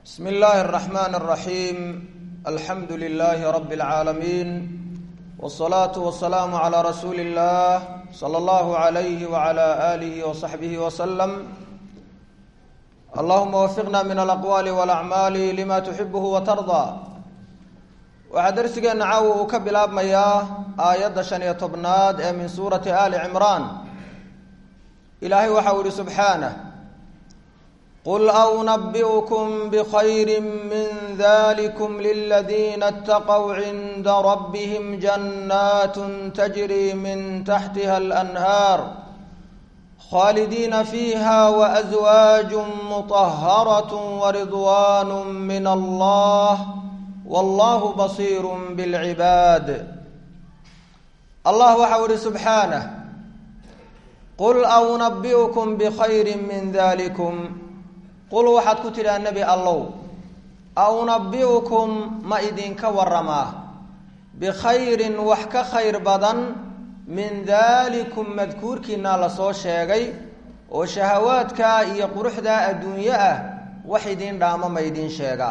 bsm اllahi الرحmn الرaحيم alxamdu لlh رb العaalمين والصlaaة والسlاam عlى rasuuli الlah slى اllah عlyh وعlى آlih وصaxbih وsلم allahuma wfiqna min alaqwaali wاlacmaali lima tuxibh watarضى waxaa darsigeena caawa uu ka bilaabmayaa aayadda shan iyo tobnaad ee min suurati ali cimraan ilaahay waxa uu yihi subxaanه qul أuنabiئkm bkhayri min dlikm liladiina اtaqw cinda rabhm janat tajri min taxtiha اlanhaar khاalidiina fiiha وأزwaaج mطaharaة وridwan min allah wallah bصir bاlcibaad allah waxa u ihi subxaanه qul أuنabiئkm bkhayri min dlikm qul waxaad ku tidhaha nebi allow aunabi'ukum ma idinka waramaa bikhayrin wax ka khayr badan min daalikum madkuurkiinaa lasoo sheegay oo shahawaadkaa iyo quruxdaa adduunyo ah wax idiin dhaamo ma idiin sheegaa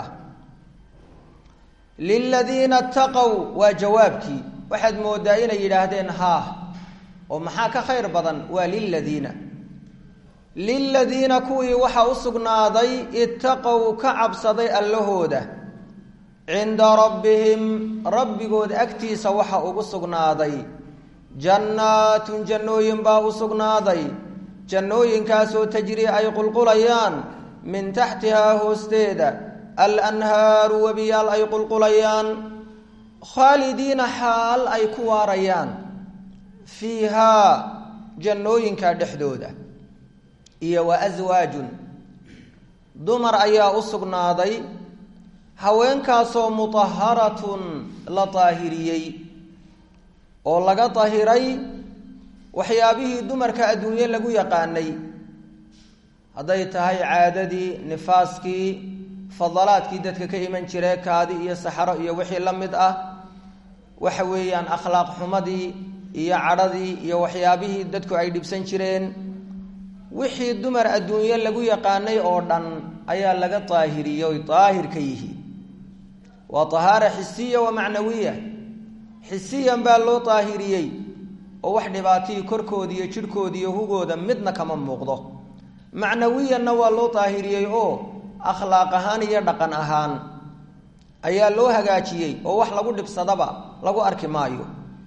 liladiina taqow waa jawaabkii waxaad moodaa inay yidhaahdeen haa oo maxaa ka khayr badan waa liladiina liladiina kuwii waxaa u sugnaaday itaqow ka cabsaday allahooda cinda rabbihim rabbigood agtiisa waxa ugu sugnaaday jannaatun jannooyin baa u sugnaaday jannooyinkaasoo tajrii ay qulqulayaan min taxtihaa hoosteeda alanhaaru webiyaal ay qulqulayaan khaalidiina xaal ay ku waarayaan fiihaa jannooyinka dhexdooda iyo wa aswaajun dumar ayaa u sugnaaday haweenkaasoo mutaharatun la daahiriyey oo laga dahiray waxyaabihii dumarka adduunye lagu yaqaanay hadday tahay caadadii nifaaskii fadalaadkii dadka ka iman jire kaadi iyo saxaro iyo wixii la mid ah waxa weeyaan akhlaaq xumadii iyo cadhadii iyo waxyaabihii dadku ay dhibsan jireen wixii dumar adduunye lagu yaqaanay oo dhan ayaa laga daahiriyey oy daahir ka yihiin waa tahaara xisiya wa macnawiya xisiyan baa loo daahiriyey oo wax dhibaatihii korkooda iyo jidhkooda iyo hugooda midna kama muuqdo macnawiyanna waa loo daahiriyey oo akhlaaq ahaan iyo dhaqan ahaan ayaa loo hagaajiyey oo wax lagu dhibsadaba lagu arki maayo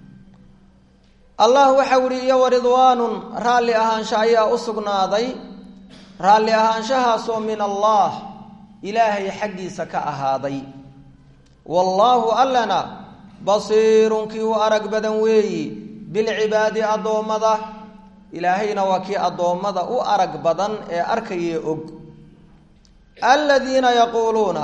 allah waxau ihi iyo waridwaanun raalli ahaansha ayaa u sugnaaday raalli ahaanshahaasoo min allah ilaahay xaggiisa ka ahaaday wallaahu allana basiirun kii u arag badan weeyi bilcibaadi addoommada ilaahayna waa kii addoommada u arag badan ee arkayee og aladiina yaquuluuna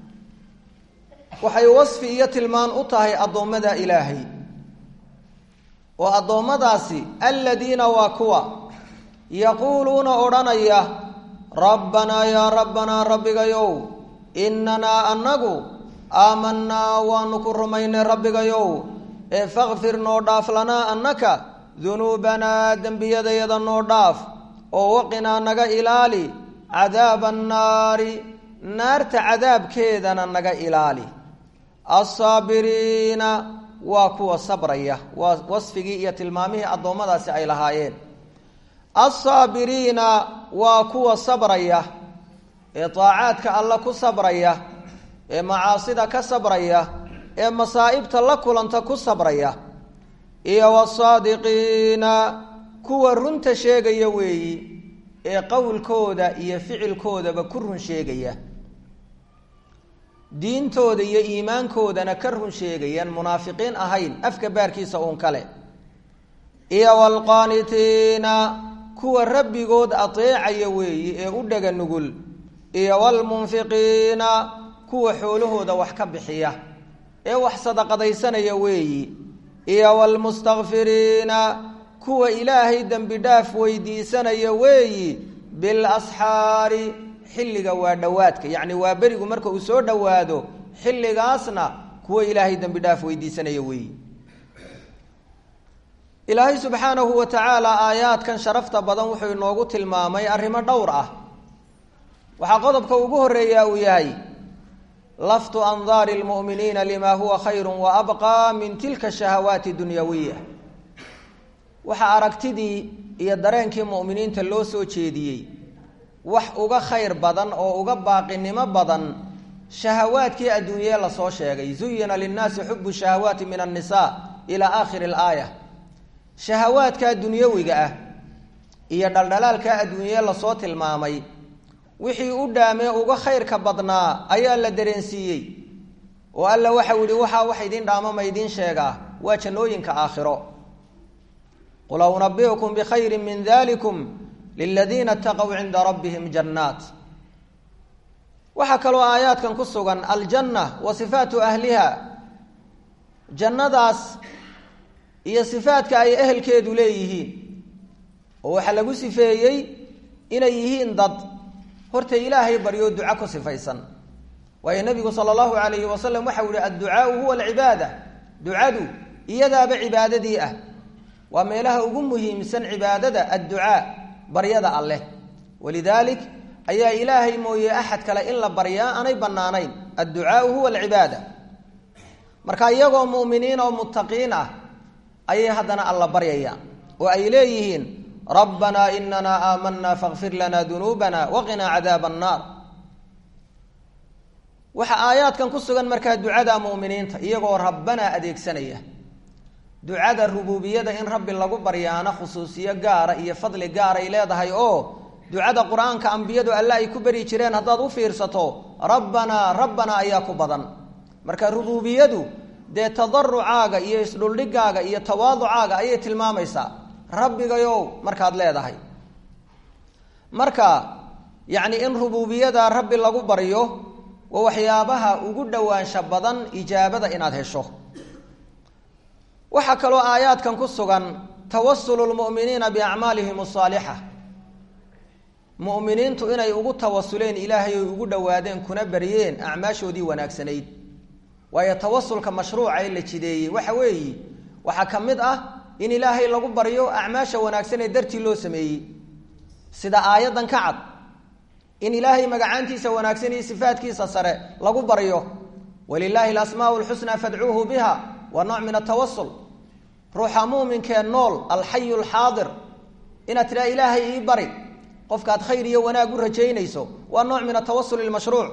waxay wasfi iyo tilmaan u tahay addoommada ilaahay oo addoommadaasi aladiina waa kuwa yaquuluuna odhanaya rabbanaa yaa rabbanaa rabbigayow inanaa annagu aamanaa waanu ku rumaynay rabbigayow ee fakfir noo dhaaf lanaa annaka dunuubanaa dembiyadayada noo dhaaf oo waqinaa naga ilaali cadaaba annaari naarta cadaabkeedana naga ilaali assaabiriina waa kuwa sabraya waa wasfigii iyo tilmaamihii addoommadaasi ay lahaayeen alsaabiriina waa kuwa sabraya ee daacaadka alla ku sabraya ee macaasida ka sabraya ee masaa'ibta la kulanta ku sabraya iyo wasaadiqiina kuwa runta sheegaya weeyi ee qowlkooda iyo ficilkoodaba ku run sheegaya diintooda iyo iimaankoodana ka run sheegayaan munaafiqiin ahayn afka baarkiisa uun kale iyo waalqaanitiina kuwa rabbigood ateecaya weeyi ee u dhaga nugul iyo waalmunfiqiina kuwa xoolahooda wax ka bixiya ee wax sadaqadaysanaya weeyi iyo waalmustakfiriina kuwa ilaahay dembi dhaaf weydiisanaya weeyi bilasxaari xilliga waa dhowaadka yacni waa berigu marka uu soo dhowaado xilligaasna kuwa ilaahay dembi dhaaf weydiisanaya weeyi ilaahay subxaanahu wa tacaala aayaadkan sharafta badan wuxuu inoogu tilmaamay arrimo dhowr ah waxaa qodobka ugu horeeyaa uu yahay laftu andaari lmu'miniina lima huwa khayru waabqaa min tilka shahawaati dunyawiya waxaa aragtidii iyo dareenkii mu'miniinta loo soo jeediyey wax uga khayr badan oo uga baaqinimo badan shahawaadkii adduunyee lasoo sheegay zuyina linnaasi xubu shahawaati min annisa ilaa aakhiri alaaya shahawaadkaa dunyawiga ah iyo dhaldhalaalkaa adduunyee lasoo tilmaamay wixii u dhaamee uga khayrka badnaa ayaa la dareensiiyey oo alla waxau yihi waxaa wax idin dhaamo ma idiin sheegaa waa jannooyinka aakhiro qul unabiukum bikhayri min dalikum liladiina ataqow cinda rabbihim jannaat waxaa kaloo aayaadkan ku sugan aljanna wa sifaatu ahliha jannadaas iyo sifaadka ay ehelkeedu leeyihiin oo waxaa lagu sifeeyey inay yihiin dad horta ilaahay baryo duco ku sifaysan waayo nabigu sala allahu alayhi wasalam waxau yihi adducaau huwa alcibaada ducadu iyadaaba cibaadadii ah waa meelaha ugu muhiimsan cibaadada adducaa baryada alleh walidaalik ayaa ilaahay mooye axad kale in la baryaa aanay bannaanayn adducaau huwa alcibaada marka iyagoo mu'miniin oo muttaqiin ah ayay haddana alla baryayaan oo ay leeyihiin rabbanaa inana aamanaa fakfir lana dunuubana waqinaa cadaaba annaar waxaa aayaadkan ku sugan markaa ducada mu'miniinta iyagoo rabbanaa adeegsanaya ducada rubuubiyada in rabbi lagu baryaana khusuusiyo gaara iyo fadli gaaray leedahay oo ducada qur-aanka ambiyadu alle ay ku beri jireen haddaad u fiirsato rabbanaa rabbanaa ayaa ku badan marka rubuubiyadu dee tadarucaaga iyo isdhuldhigaaga iyo tawaaducaaga ayay tilmaamaysaa rabbigayow markaad leedahay marka yacni in rubuubiyada rabbi lagu baryo waa waxyaabaha ugu dhowaansha badan ijaabada inaad hesho waxaa kaloo aayaadkan ku sugan tawasulu lmu'miniina biacmaalihim asaalixa mu'miniintu inay ugu tawasuleen ilaahay oy ugu dhowaadeen kuna baryeen acmaashoodii wanaagsanayd waayo tawasulka mashruuca ee la jideeyey waxa weeye waxaa ka mid ah in ilaahay lagu baryo acmaasha wanaagsan ee dartii loo sameeyey sida aayaddan ka cad in ilaahay magacaantiisa wanaagsan iyo sifaadkiisa sare lagu baryo walilaahi alasmaau lxusnaa fadcuuhu biha waa nooc min atawasul ruuxa muuminkee nool alxayu alxaadir inaad tidhaha ilaahay ii bari qofkaad khayr iyo wanaag u rajaynayso waa nooc min atawasul ilmashruuc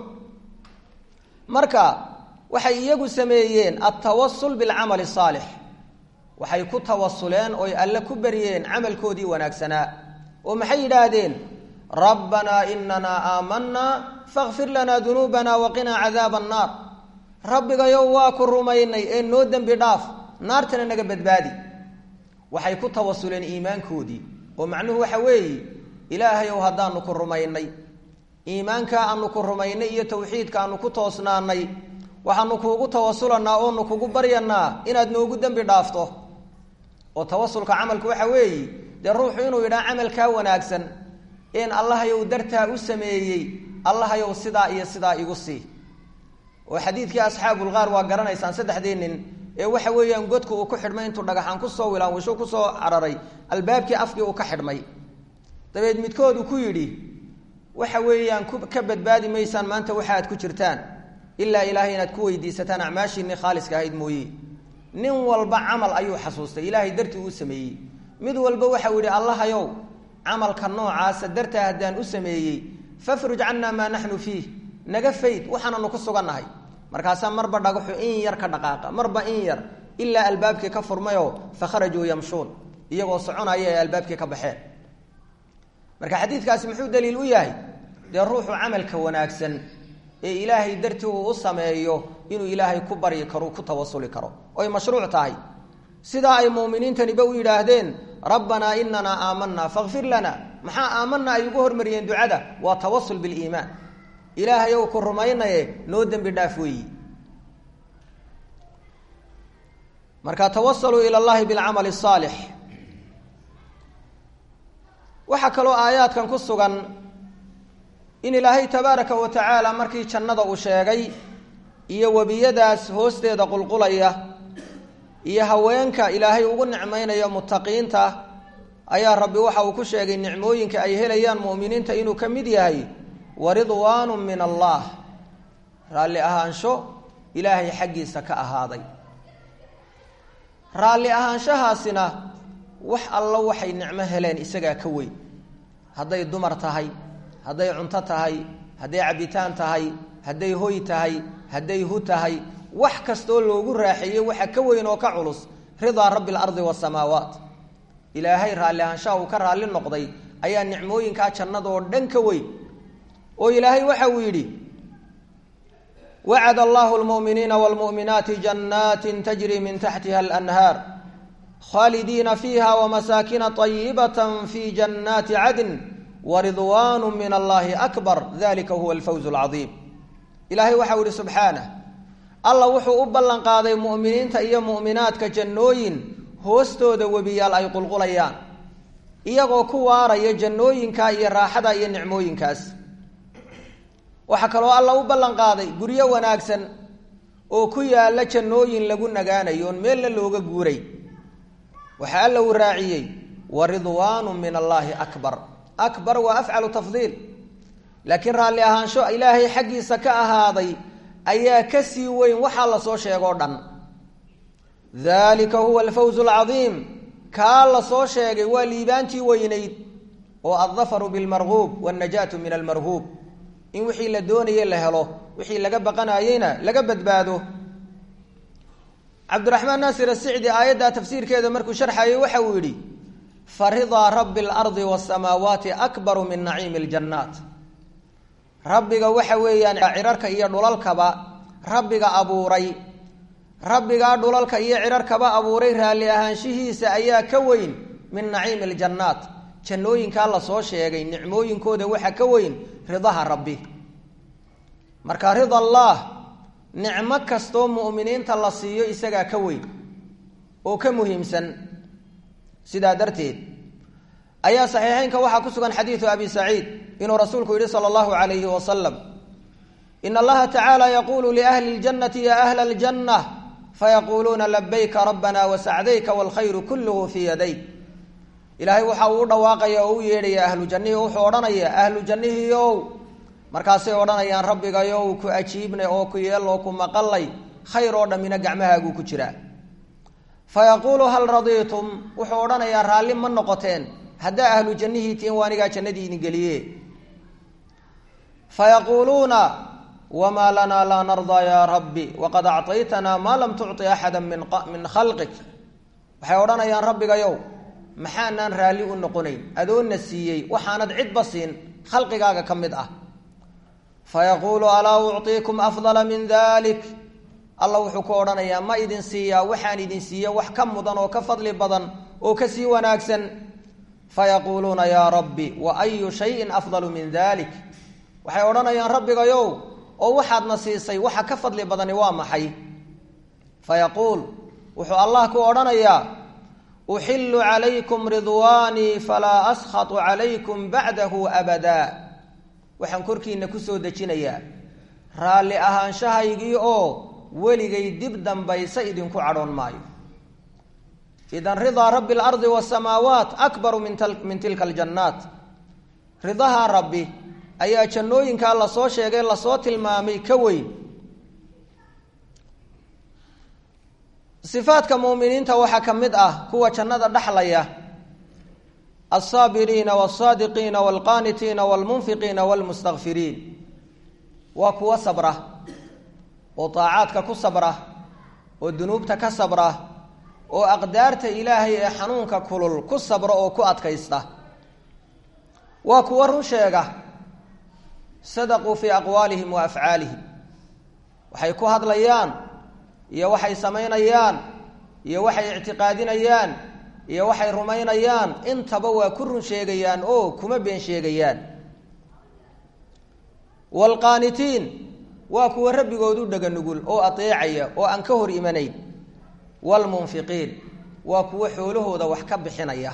marka waxay iyagu sameeyeen altawasul bilcamali asaalix waxay ku tawasuleen oy alle ku baryeen camalkoodii wanaagsanaa oo maxay yidhaahdeen rabbanaa inanaa aamanaa fakfir lanaa dunuubana waqinaa cadaaba annaar rabbigayow waa ku rumaynay ee noo dembi dhaaf naartana naga badbaadi waxay ku tawasuleen iimaankoodii oo macnuhu waxa weeye ilaahayow haddaanu ku rumaynay iimaankaa aanu ku rumaynay iyo tawxiidka aanu ku toosnaanay waxaanu kuugu tawasulanaa oonu kugu baryanaa inaad noogu dembi dhaafto oo tawasulka camalku waxa weeye dee ruuxu inuu yidhaha camalkaa wanaagsan in allahayow dartaa u sameeyey allahayow sidaa iyo sidaa igu sii oo xadiidkii asxaabulgaar waa garanaysaan saddexdii nin ee waxa weeyaan godku uu ku xidhmay intuu dhagaxaan kusoo wilaan wisho kusoo cararay albaabkii afkii uu ka xidhmay dabeed midkoodu ku yidhi waxa weeyaan ka badbaadi maysaan maanta waxa aad ku jirtaan ilaa ilaahay inaad ku weydiisataan acmaashiinii khaaliska ahayd mooye nin walba camal ayuu xasuustay ilaahay dartii uu sameeyey mid walba waxau yidhi allahayow camalka noocaasa dartaa haddaan u sameeyey fafruj cannaa maa naxnu fiih naga fayd waxaananu ku sugannahay markaasaa marba dhagaxu in yar ka dhaqaaqa marba in yar ilaa albaabkii ka furmayoo fakharajuu yamshuun iyagoo soconaya ay albaabkii ka baxeen marka xadiidkaasi muxuu daliil u yahay dee ruuxu camalka wanaagsan ee ilaahay dartii uu u sameeyo inuu ilaahay ku baryi karo ku tawasuli karo oy mashruuc tahay sidaa ay muuminiintaniba u yidhaahdeen rabbanaa inanaa aamanaa fakfir lana maxaa aamanaa ay ugu hormariyeen ducada waa tawasul biliimaan ilaahay ou ku rumaynaye noo dembi dhaaf weeyi marka tawasaluu ila llahi bilcamali asaalix waxaa kaloo aayaadkan ku sugan in ilaahay tabaaraka wa tacaala markii jannada uu sheegay iyo webiyadaas hoosteeda qulqulaya iyo haweenka ilaahay ugu nicmaynayo muttaqiinta ayaa rabbi waxa uu ku sheegay nicmooyinka ay helayaan mu'miniinta inuu ka mid yahay waridwaanu min allah raalli ahaansho ilaahay xaggiisa ka ahaaday raalli ahaanshahaasina wax allo waxay nicmo heleen isagaa ka weyn hadday dumar tahay hadday cunto tahay hadday cabitaan tahay hadday hoy tahay hadday hu tahay wax kastoo loogu raaxeeyey waxa ka weyn oo ka culus ridaa rabbi alardi waasamaawaat ilaahay raalli ahaanshaha uu ka raalli noqday ayaa nicmooyinkaa jannadoo dhan ka weyn oo ilaahay waxa uu yidhi wacad allahu lmu'miniina wاlmu'minaati jannaati tajri min taxtiha alanhaar khaalidiina fiiha wamasaakina طayibata fi jannaati cadn waridwan min allahi akbar dalika huwa alfawz اlcadiim ilaahay waxau yihi subxaanah allah wuxuu u ballan qaaday mu'miniinta iyo mu'minaadka jannooyin hoostooda webiyaal ay qulqulayaan iyagoo ku waaraya jannooyinka iyo raaxada iyo nicmooyinkaas waxaa kaloo alla u ballan qaaday guryo wanaagsan oo ku yaalla jannooyin lagu nagaanayo oon meelna looga guuray waxaa alla uu raaciyey wa ridwaanu min allaahi akbar akbar waa afcalu tafdiil laakiin raalli ahaansho ilaahay xaggiisa ka ahaaday ayaa ka sii weyn waxaa lasoo sheegoo dhan dalika huwa alfawz alcadiim kaa lasoo sheegay waa liibaantii weynayd oo addafaru bilmarguub wاnnajaatu min almarhuub in wixii la doonayey la helo wixii laga baqanayeyna laga badbaado cabdiraxmaan naasir asicdi aayaddaa tafsiirkeeda markuu sharxayay waxa uu yidhi faridaa rabbi اlardi wاsamaawaati akbaru min naciimi اljannaat rabbiga waxa weeyaan cirarka iyo dhulalkaba rabbiga abuuray rabbigaa dhulalka iyo cirarkaba abuuray raalli ahaanshihiisa ayaa ka weyn min naciimi aljannaat jannooyinkaa lasoo sheegay nicmooyinkooda waxa ka weyn ridaha rabbi marka rida allaah nicmo kastoo mu'miniinta la siiyo isagaa ka weyn oo ka muhiimsan sidaa darteed ayaa saxiixeynka waxaa ku sugan xadiidu abi saciid inuu rasuulku yihi sala allahu calayhi wasalam in allaha tacaala yaquulu liahli اljannati ya ahla اljanna fayaquuluuna labayka rabbana wasacdayka wاlkhayru kulluhu fii yadayk ilaahay waxa uu u dhawaaqaya oo u yeedhaya ahlu jannihii wuxuu odhanaya ahlu jannihiiow markaasay odhanayaan rabbigayow ku ajiibnay oo ku yeeloo ku maqalay khayr oo dhammina gacmahaaguu ku jiraa fayaquulu hal radiitum wuxuu odhanayaa raalli ma noqoteen haddaa ahlu jannihii tiin waa anigaa jannadii idin geliye fayaquuluuna wamaa lanaa laa nardaa yaa rabbi waqad acطaytanaa maa lam tucطi axada min min khalqik waxay odhanayaan rabbigayow maxaanaan raalli u noqonayn adoonna siiyey waxaanad cidba siin khalqigaaga ka mid ah fayaquulu alaa ucطiikum afdala min dalik alla wuxuu ku odhanayaa ma idin siiyaa waxaan idin siiye wax ka mudan oo ka fadli badan oo ka sii wanaagsan fayaquuluuna yaa rabbi wa ayu shayin afdalu min dalik waxay odhanayaan rabbigayow oo waxaadna siisay waxa ka fadli badani waa maxay fayaquul wuxuu allah ku odhanayaa uxilu calaykum ridwaanii falaa askhatu calaykum bacdahu abadaa waxaan korkiina kusoo dejinayaa raalli ahaanshahaygii oo weligay dib dambaysa idinku cadhoon maayo idan ridaa rabbi alardi wasamaawaat akbaru min tilka aljannaat ridaha rabbi ayaa jannooyinkaa lasoo sheegay lasoo tilmaamay ka weyn sifaadka muuminiinta waxaa ka mid ah kuwa jannada dhexlaya alsaabiriina walsaadiqiina walqaanitiina walmunfiqiina walmustakfiriin waa kuwa sabra oo daacaadka ku sabra oo dunuubta ka sabra oo aqdaarta ilaahay ee xanuunka kulul ku sabra oo ku adkaysta waa kuwa run sheega sadaquu fii aqwaalihim wa afcaalihim waxay ku hadlayaan iyo waxay samaynayaan iyo waxay ictiqaadinayaan iyo waxay rumaynayaan intaba waa ku run sheegayaan oo kuma been sheegayaan waalqaanitiin waa kuwa rabbigood u dhega nugul oo adeecaya oo aan ka hor imanayn waalmunfiqiin waa kuwa xoolahooda wax ka bixinaya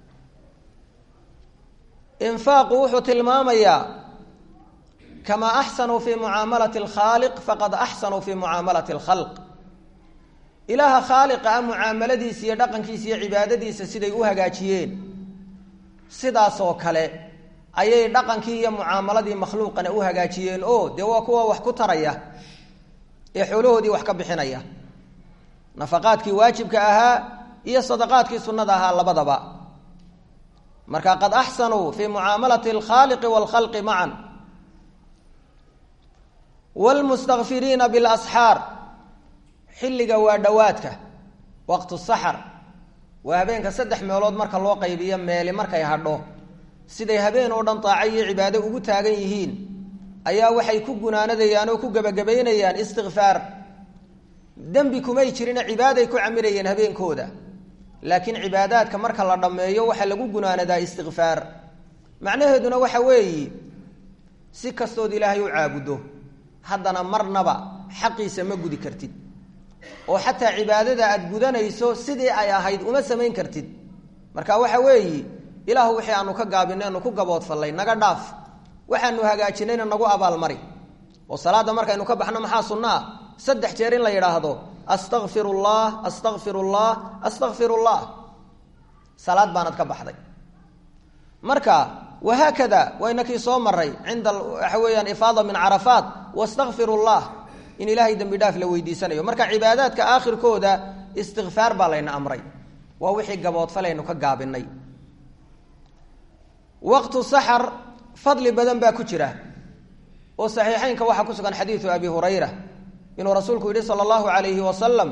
infaaqu wuxuu tilmaamayaa kamaa axsanuu fii mucaamalati alkhaaliq faqad axsanuu fii mucaamalati alkhalq ilaaha khaaliqa ah mucaamaladiisa iyo dhaqankiisa iyo cibaadadiisa siday u hagaajiyeen sidaasoo kale ayay dhaqankii iyo mucaamaladii makhluuqana u hagaajiyeen oo dee waa kuwa wax ku taraya ee xoolahoodii wax ka bixinaya nafaqaadkii waajibka ahaa iyo sadaqaadkii sunnada ahaa labadaba marka qad axsanuu fii mucaamalati alkhaaliqi waalkhalqi macan wlmustakfiriina bilasxaar xilliga waa dhowaadka waqtu saxar waa habeenka saddex meelood marka loo qaybiyo meeli markay hadho siday habeen oo dhan daaco iyo cibaado ugu taagan yihiin ayaa waxay ku gunaanadayaan oo ku gebagabaynayaan istikfaar dembi kumay jirina cibaaday ku camirayeen habeenkooda laakiin cibaadaadka marka la dhammeeyo waxaa lagu gunaanadaa istikfaar macnaheeduna waxa weeyi si kastood ilaahay u caabudo haddana marnaba xaqiisa ma gudi kartid oo xataa cibaadada aad gudanayso sidii ay ahayd uma samayn kartid marka waxa weeyi ilaahu wixii aanu ka gaabinay anu ku gaboodfallay naga dhaaf waxaanu hagaajinayna nagu abaalmari oo salaadda markaynu ka baxno maxaa sunno ah saddex jeer in la yidhaahdo astakfir llah astakfir llah astakfir llah salaad baanad ka baxday marka wahaakada waynakii soo maray cinda waxa weeyaan ifaada min carafaat wastakfir llah in ilaahay dembi dhaaf la weydiisanayo marka cibaadaadka aakhirkooda istikfaar baa layna amray waa wixii gaboodfalaynu ka gaabinay waqtu saxar fadli badan baa ku jira oo saxiixeynka waxaa ku sugan xadiidu abi hurayra inuu rasuulku yihi sala allahu alayhi wasalam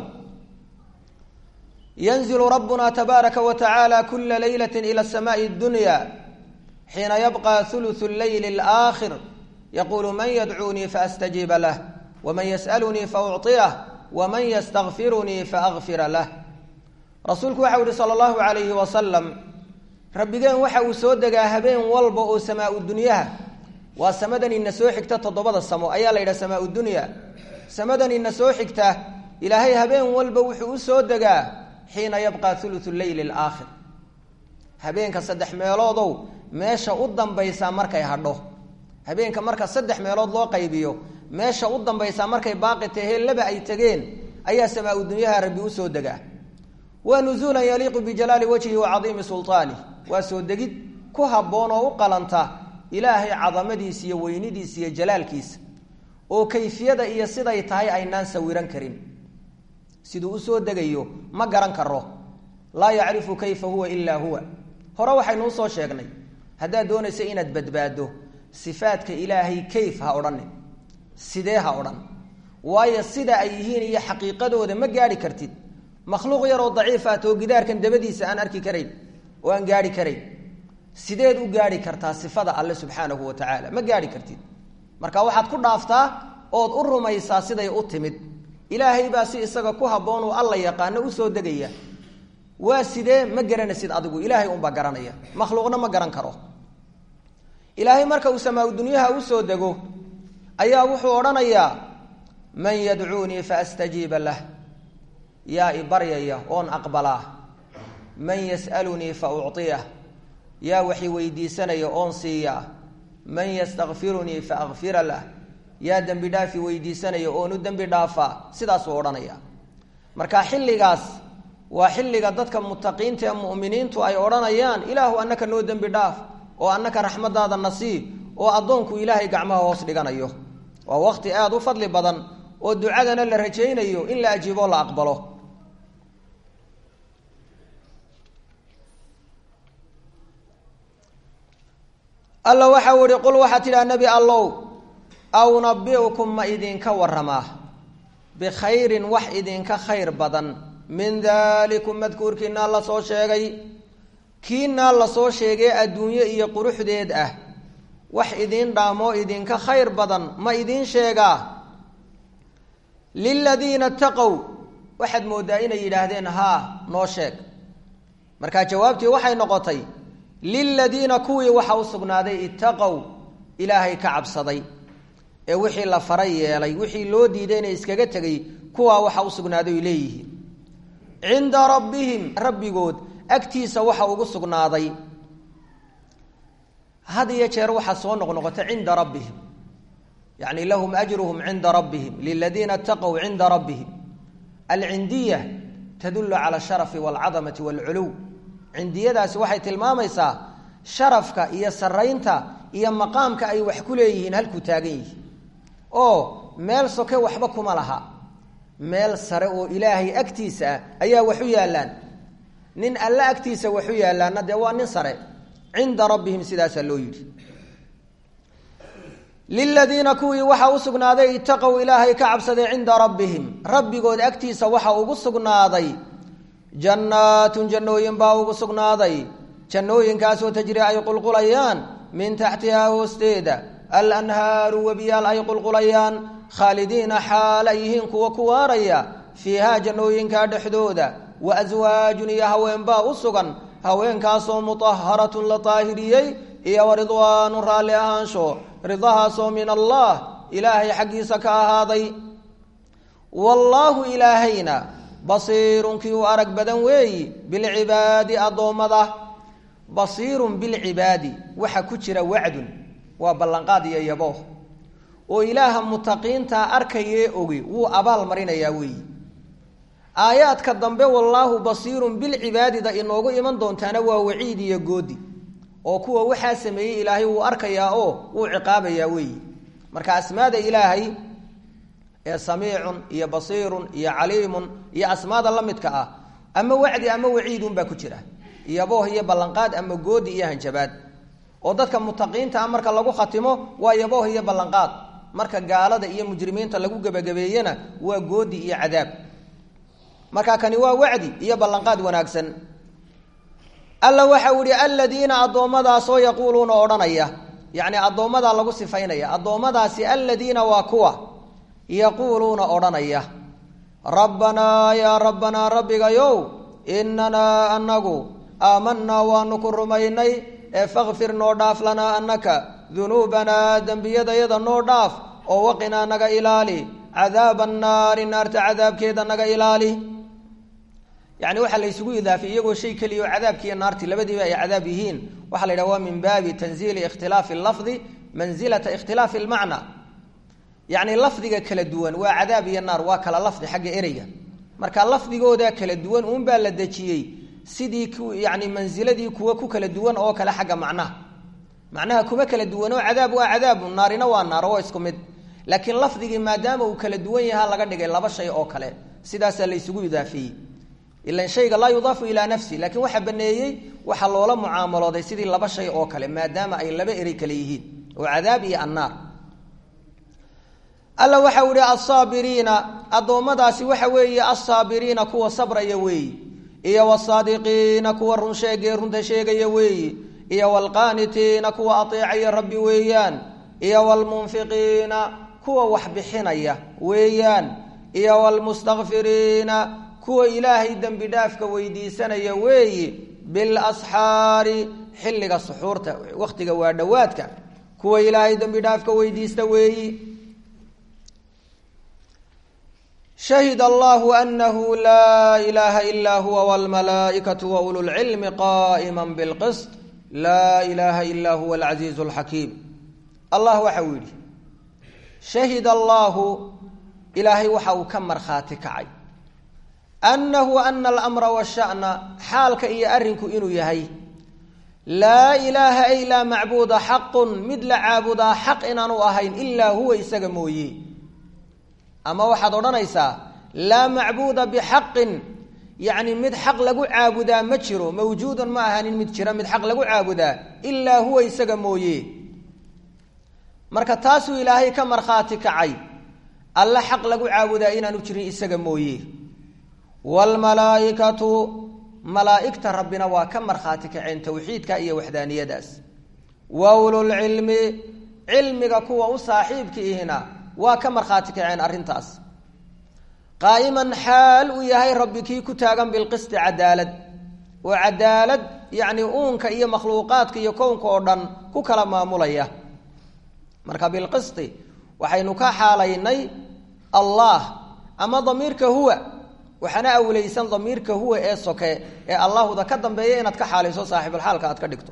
yanzilu rabbuna tabaaraka wa tacaala kula leylati ila samaai dunya xiina yabqa huluثu leyli اlآkhir yaqulu man yadcuunii faastajiiba lah wman yas'alunii faucطiyah wman ystakfirunii faakfira lah rasuulku waxau yihi sala allahu alayhi wasalam rabbigeen waxa uu soo degaa habeen walba oo samaa dunyaha waa samadan ina soo xigta toddobada samo ayaa la yidhaha samaa dunya samadan ina soo xigta ilaahay habeen walba wuxuu u soo degaa xiina yabqa huluثu leyli اlآkhir habeenka saddex meeloodow meesha u dambaysaa markay hadho habeenka marka saddex meelood loo qaybiyo meesha u dambaysaa markay baaqi tahee laba ay tegeen ayaa samaa dunyaha rabbi usoo degaa waa nuzuulan yaliiqu bijalaali wajhi wa cadiimi sulطaanih waa soo degid ku habboon oo u qalanta ilaahay cadamadiisa iyo weynidiisa iyo jalaalkiisa oo kayfiyada iyo siday tahay aynaan sawiran karin siduu usoo degayo ma garan karo laa yacrifu kayfa huwa ilaa huwa hore waxaynu usoo sheegnay haddaad doonaysa inaad badbaado sifaadka ilaahay kayf ha odhanin sidee ha odhan waayo sida ay yihiin iyo xaqiiqadooda ma gaadhi kartid makhluuq yaroo daciif ah too gidaarkan dabadiisa aan arki karayn oo aan gaadhi karayn sideed u gaadhi kartaa sifada alle subxaanahu wa tacaala ma gaadhi kartid marka waxaad ku dhaaftaa ood u rumaysaa siday u timid ilaahay baa si isaga ku habboon uu alla yaqaano usoo degaya waa sidee ma garanaysid adigu ilaahay unbaa garanaya makhluuqna ma garan karo ilaahay marka uu samaa dunyaha usoo dego ayaa wuxuu odhanayaa man yadcuunii faastajiiba lah yaa i baryaya oon aqbalaa man yas'alunii fa ucطiyah yaa waxi weydiisanaya oon siiyaa man yastakfirunii fa akfira lah yaa dembi dhaafi weydiisanaya oon u dembi dhaafaa sidaasuu odhanaya marka xilligaas waa xilliga dadka mutaqiinta ee mu'miniintu ay odhanayaan ilaahu annaka noo dembi dhaaf oo annaka raxmadaada nasiib oo addoonku ilaahay gacmaha hoos dhiganayo waa waqti aada u fadli badan oo ducadana la rajaynayo in la ajiiboo la aqbalo alla waxau ihi qul waxaa tidhaha nebi allow aw nabiukum ma idinka waramaa bikhayrin wax idinka khayr badan min dalikum madkuurkiinaa la soo sheegay kiinaa lasoo sheegay adduunye iyo quruxdeed ah wax idiin dhaamoo idinka khayr badan ma idiin sheegaa liladiina taqow waxaad mooddaa inay yidhaahdeen haa noo sheeg markaa jawaabtii waxay noqotay liladiina kuwii waxa u sugnaaday ittaqow ilaahay ka cabsaday ee wixii la faray yeelay wixii loo diidayna iskaga tegay kuwaa waxa u sugnaaday oy leeyihiin cinda rabbihim rabbigood agtiisa waxa ugu sugnaaday had iyo jeer waxaa soo noqnoqota cinda rabbihim yani lahum ajruhum cinda rabbihim liladiina itaqow cinda rabbihim alcindiya tadulu cala asharafi walcadamati walculuw cindiyadaasi waxay tilmaamaysaa sharafka iyo saraynta iyo maqaamka ay wax ku leeyihiin halkuu taagan yihi oo meel soke waxba kuma laha meel sare oo ilaahay agtiisa ah ayaa wax u yaallaan nin alle agtiisa wax u yaallaanna dee waa nin sare cinda rabbihim sidaasaa loo yidhi liladiina kuwii waxaa u sugnaaday itaqow ilaahay ka cabsaday cinda rabbihim rabbigood agtiisa waxa ugu sugnaaday jannaatun jannooyin baa ugu sugnaaday jannooyinkaasoo tajri ay qulqulayaan min taxtihaa hoosteeda alanhaaru webiyaal ay qulqulayaan khaalidiina xaal ay yihiin kuwa ku waaraya fiihaa jannooyinkaa dhexdooda wa aswaajun iyo haweenbaa u sugan haweenkaasoo mutaharatun la taahiriyey iyo wa ridwaanu raalli ahaansho ridahaasoo min allah ilaahay xaggiisa ka ahaaday wallaahu ilaahayna basiirun kii u arag badan weeyi bilcibaadi addoommada basiirun bilcibaadi waxa ku jira wacdun waa ballanqaad iyo yabooh oo ilaaha mutaqiintaa arkayee ogi wuu abaal marinayaa weeyi aayaadka dambe wallaahu basiirun bilcibaadida inoogu iman doontaana waa waciid iyo goodi oo kuwa waxaa sameeyey ilaahay wuu arkayaa oo wuu ciqaabayaa weeyi marka asmaada ilaahay ee samiicun iyo basiirun iyo caliimun iyo asmaada la midka ah ama wacdi ama waciidun baa ku jira yabooh iyo ballanqaad ama goodi iyo hanjabaad oo dadka mutaqiinta ah marka lagu khatimo waa yabooh iyo ballanqaad marka gaalada iyo mujrimiinta lagu gebagabeeyena waa goodi iyo cadaab marka kani waa wacdi iyo ballanqaad wanaagsan alla waxa uu yihi aladiina addoommadaasoo yaquuluuna odhanaya yacni addoommadaa lagu sifaynaya addoommadaasi aladiina waa kuwa yaquuluuna odhanaya rabbanaa yaa rabbanaa rabbigayow inanaa anagu aamanaa waanu ku rumaynay ee fakfir noo dhaaf lanaa anaka dunuubanaa dembiyadayada noo dhaaf oo waqinaa naga ilaali cadaaba annaari naarta cadaabkeeda naga ilaali yani waxaa la ysugu idaafay iyagoo shay keliya oo cadaabkiiyo naarti labadiiba ay cadaab yihiin waxaa la yidhaha waa min baabi tanziili ikhtilaafi lafdi manzilata ikhtilaafi lmacna yacni lafdiga kala duwan waa cadaab iyo naar waa kala lafdi xagga ereyga marka lafdigooda kala duwan uunbaa la dejiyey sidii ku yani mansiladii kuwa ku kala duwan oo kale xagga macnaha macnaha kuma kala duwanoo cadaab waa cadaabu naarina waa naar oo isku mid laakiin lafdigii maadaama uu kala duwan yaha laga dhigay laba shay oo kale sidaasaa la ysugu idaafeeyey ilan shayga laa yudaafu ilaa nafsi laakiin waxaa baneeyey waxaa loola mucaamalooday sidii laba shay oo kale maadaama ay laba erey kale yihiin oo cadaab iyo annaar alla waxau ihi alsaabiriina addoommadaasi waxa weeye alsaabiriina kuwa sabraya weeyi iyo wsaadiqiina kuwa run sheegee runta sheegaya weeyi iyo wlqaanitiina kuwa ateecaya rabbi weeyaan iyo wlmunfiqiina kuwa wax bixinaya weeyaan iyo wlmustakfiriina kuwa ilaahay dembi dhaafka weydiisanaya weeyi bilasxaari xilliga suxuurta waktiga waa dhowaadka kuwa ilaahay dembi dhaafka weydiista weeyi shahid allahu anahu laa ilaaha ilaa huwa wlmalaaikatu waulu lcilmi qaa'ima bilqisط laa ilaaha ilaa huwa alcasiizu alxakiim allah waxa uu yidhi shahid allahu ilaahay waxa uu ka markhaati kacay annahu ana alamra washa'na xaalka iyo arrinku inuu yahay laa ilaaha ay laa macbuuda xaqun mid la caabudaa xaq inaanu ahayn ilaa huwa isaga mooye ama waxaad odhanaysaa laa macbuuda bixaqin yacni mid xaq lagu caabudaa ma jiro mawjuudan ma ahanin mid jira mid xaq lagu caabudaa ilaa huwa isaga mooye marka taasuu ilaahay ka markhaati kacay alle xaq lagu caabudaa inaanu jirin isaga mooye waalmalaaikatu malaa'igta rabbina waa ka markhaati kaceen towxiidka iyo waxdaaniyadaas wa ululcilmi cilmiga kuwa u saaxiibka ihina waa ka markhaati kaceen arrintaas qaa'iman xaal uu yahay rabbi kii ku taagan bilqisti cadaalad oo cadaalad yacni uunka iyo makhluuqaadka iyo kownka oo dhan ku kala maamulaya marka bilqisti waxaynu ka xaalaynay allah ama damiirka huwa waxaana awleysan damiirka huwa ee soke ee allahuda ka dambeeya inaad ka xaalayso saaxibulxaalka aad ka dhigto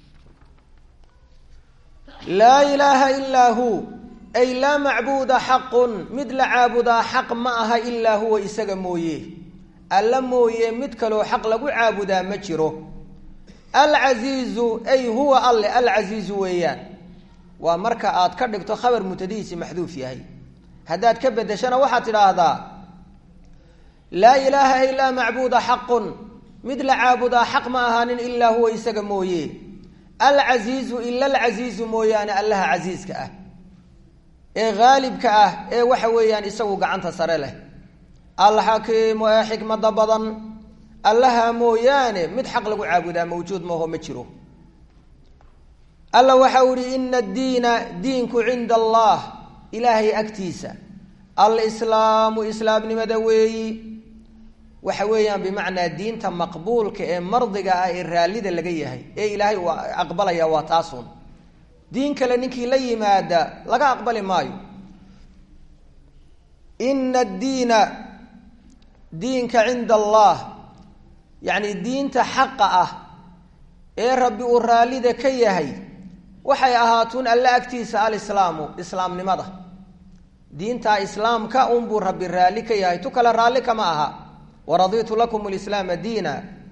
laa ilaaha ilaa hu ay laa macbuuda xaqun mid la caabudaa xaq ma aha ilaa huwa isaga mooye alla mooye mid kaloo xaq lagu caabudaa ma jiro alcasiizu ay huwa alle alcasiizu weeyaan waa marka aad ka dhigto khabar mutadihiisi maxduuf yahay haddaad ka bedeshana waxaad tidhaahdaa laa ilaaha ilaa macbuuda xaqun mid la caabudaa xaq ma ahaanin ilaa huwa isaga mooye alcasiizu ila alcasiizu mooyaane allaha casiiska ah ee haalibka ah ee waxa weeyaan isagu gacanta sare leh alxakiimu ee xikmada badan allaha mooyaane mid xaq lagu caabudaa mawjuud maaho ma jiro alla waxa u ihi ina addiina diinku cinda allah ilaahay agtiisa alislaamu islaamnimada weeyi waxa weeyaan bimacnaa diinta maqbuulka ee mardiga ah ee raallida laga yahay ee ilaahay uu aqbalaya waa taasun diin kale ninkii la yimaada laga aqbali maayo ina addiina diinka cinda allah yacni diinta xaqa ah ee rabbi uu raallida ka yahay waxay ahaatuun alle agtiisa alislaamu islaamnimada diinta islaamka unbuu rabbi raalli ka yahay tu kale raalli kama aha waraditu lakum lislaama diina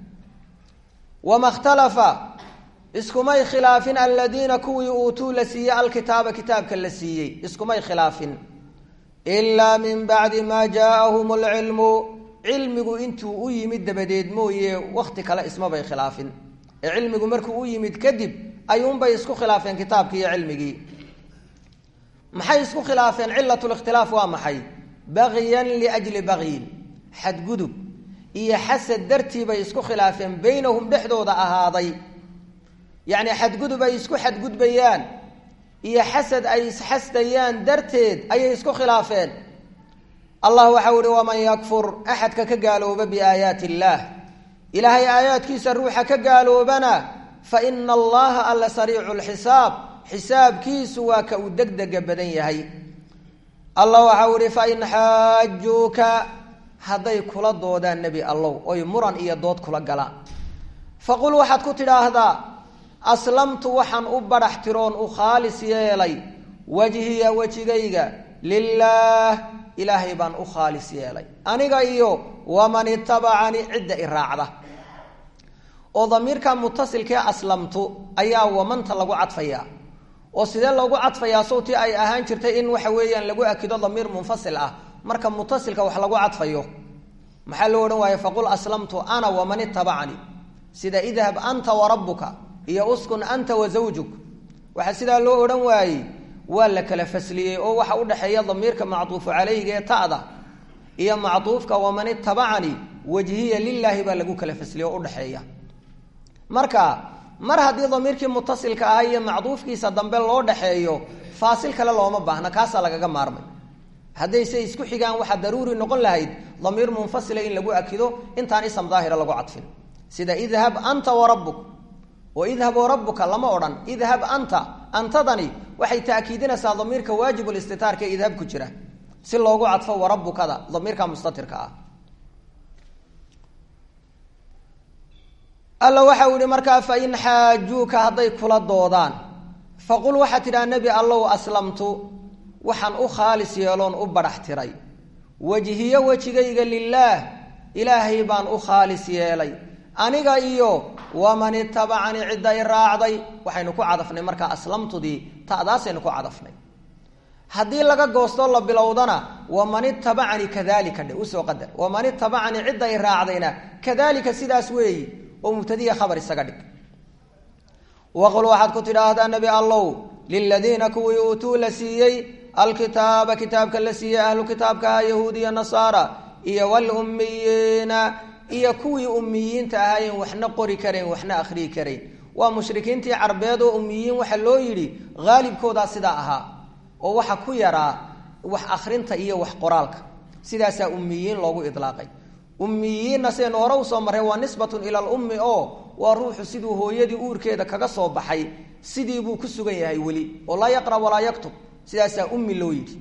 wama ikhtalafa iskumay khilaafin aladiina kuwii uutuu la siiyey alkitaaba kitaabka la siiyey iskumay khilaafin ilaa min bacdi maa jaaahum alcilmu cilmigu intuu u yimid dabadeed mooye wakti kale ismabay khilaafin ee cilmigu markuu u yimid kadib ayuunbay isku khilaafeen kitaabkii iyo cilmigii maxay isku khilaafeen cilat likhtilaaf waa maxay bagyan liajli bagyin xadgudub iyo xasad dartii bay isku khilaafeen baynahum dhexdooda ahaaday yacni xadgudub ay isku xadgudbayaan iyo xasad ay isxasdayaan darteed ayay isku khilaafeen allah waxau ihi waman yakfur axadka ka gaalooba biaayaati illaah ilaahay aayaadkiisa ruuxa ka gaaloobana fa ina allaha alla sariicu lxisaab xisaabkiisu waa ka uu degdega badan yahay allah waxau ihi fain xaajuuka hadday kula doodaan nebi allow oy muran iyo dood kula galaan faqul waxaad ku tidhaahdaa aslamtu waxaan u badhax tiroon u khaalis yeelay wajhiya wejigayga lilaah ilaahay baan u khaalis yeelay aniga iyo waman itabacanii cidda i raacda oo damiirka mutasilkee aslamtu ayaa wamanta lagu cadfayaa oo sidee loogu cadfayaa sawtii ay ahaan jirtay in waxa weeyaan lagu akido damiir munfasil ah marka mutasilka wax lagu cadfayo maxaa loo odhan waaye faqul aslamtu ana waman itabacanii sida idhab anta warabuka iyo uskun anta wa zawjuk waxaa sidaa loo odhan waayey waa la kala fasliyey oo waxa udhexeeya damiirka macduufu calayhiga ee ta'da iyo macduufka waman itabacanii wajhiya lilaahi baa lagu kala fasliyey oo udhexeeya marka mar haddii damiirkii mutasilka ahaa iyo macduufkiisa dambe loo dhexeeyo faasil kale looma baahna kaasaa lagaga maarmay haddayse isku xigaan waxaa daruuri noqon lahayd damiir munfasila in lagu akido intaan ism daahira lagu cadfin sida idhab anta warabuk oo idhab warabuka lama odhan idhab anta antadani waxay taakiidinaysaa damiirka waajibulistitaarka ee idhab ku jira si loogu cadfo warabukada damiirka mustatirka ah alla waxa uu ihi markaa fain xaajuuka hadday kula doodaan faqul waxaa tidhaha nebi allow aslamtu waxaan u khaalis yeeloon u badhax tiray wejhiyo wejigayga lilaah ilaahay baan u khaalis yeelay aniga iyo waman itabacanii cidda i raacday waxaynu ku cadafnay markaa aslamtudii ta'daasaynu ku cadafnay haddii laga goostoo la bilowdana waman itabacanii kadalika dhe usoo qadar waman itabacanii cidda i raacdayna kadalika sidaas weeyi oo mubtadiya khabar isaga dhig waqul waxaad ku tidhaahdaa nebi allow liladiina kuwii uutuu la siiyey alkitaaba kitaabka la siiyey ahlu kitaabkaha yahuudiya nasaara iyo walummiyiina iyo kuwii ummiyiinta ahaayeen waxna qori karayn waxna akhriyi karayn waa mushrikiintii carbeed oo ummiyiin waxaa loo yidhi haalibkoodaa sidaa ahaa oo waxa ku yaraa wax akhrinta iyo wax qoraalka sidaasaa ummiyiin loogu idlaaqay ummiyiinna sidaynu hore usoo marray waa nisbatun ila lummi oo waa ruuxu siduu hooyadii uurkeeda kaga soo baxay sidii buu ku sugan yahay weli oo laa yaqra walaa yaktub sidaasaa ummi loo yidhi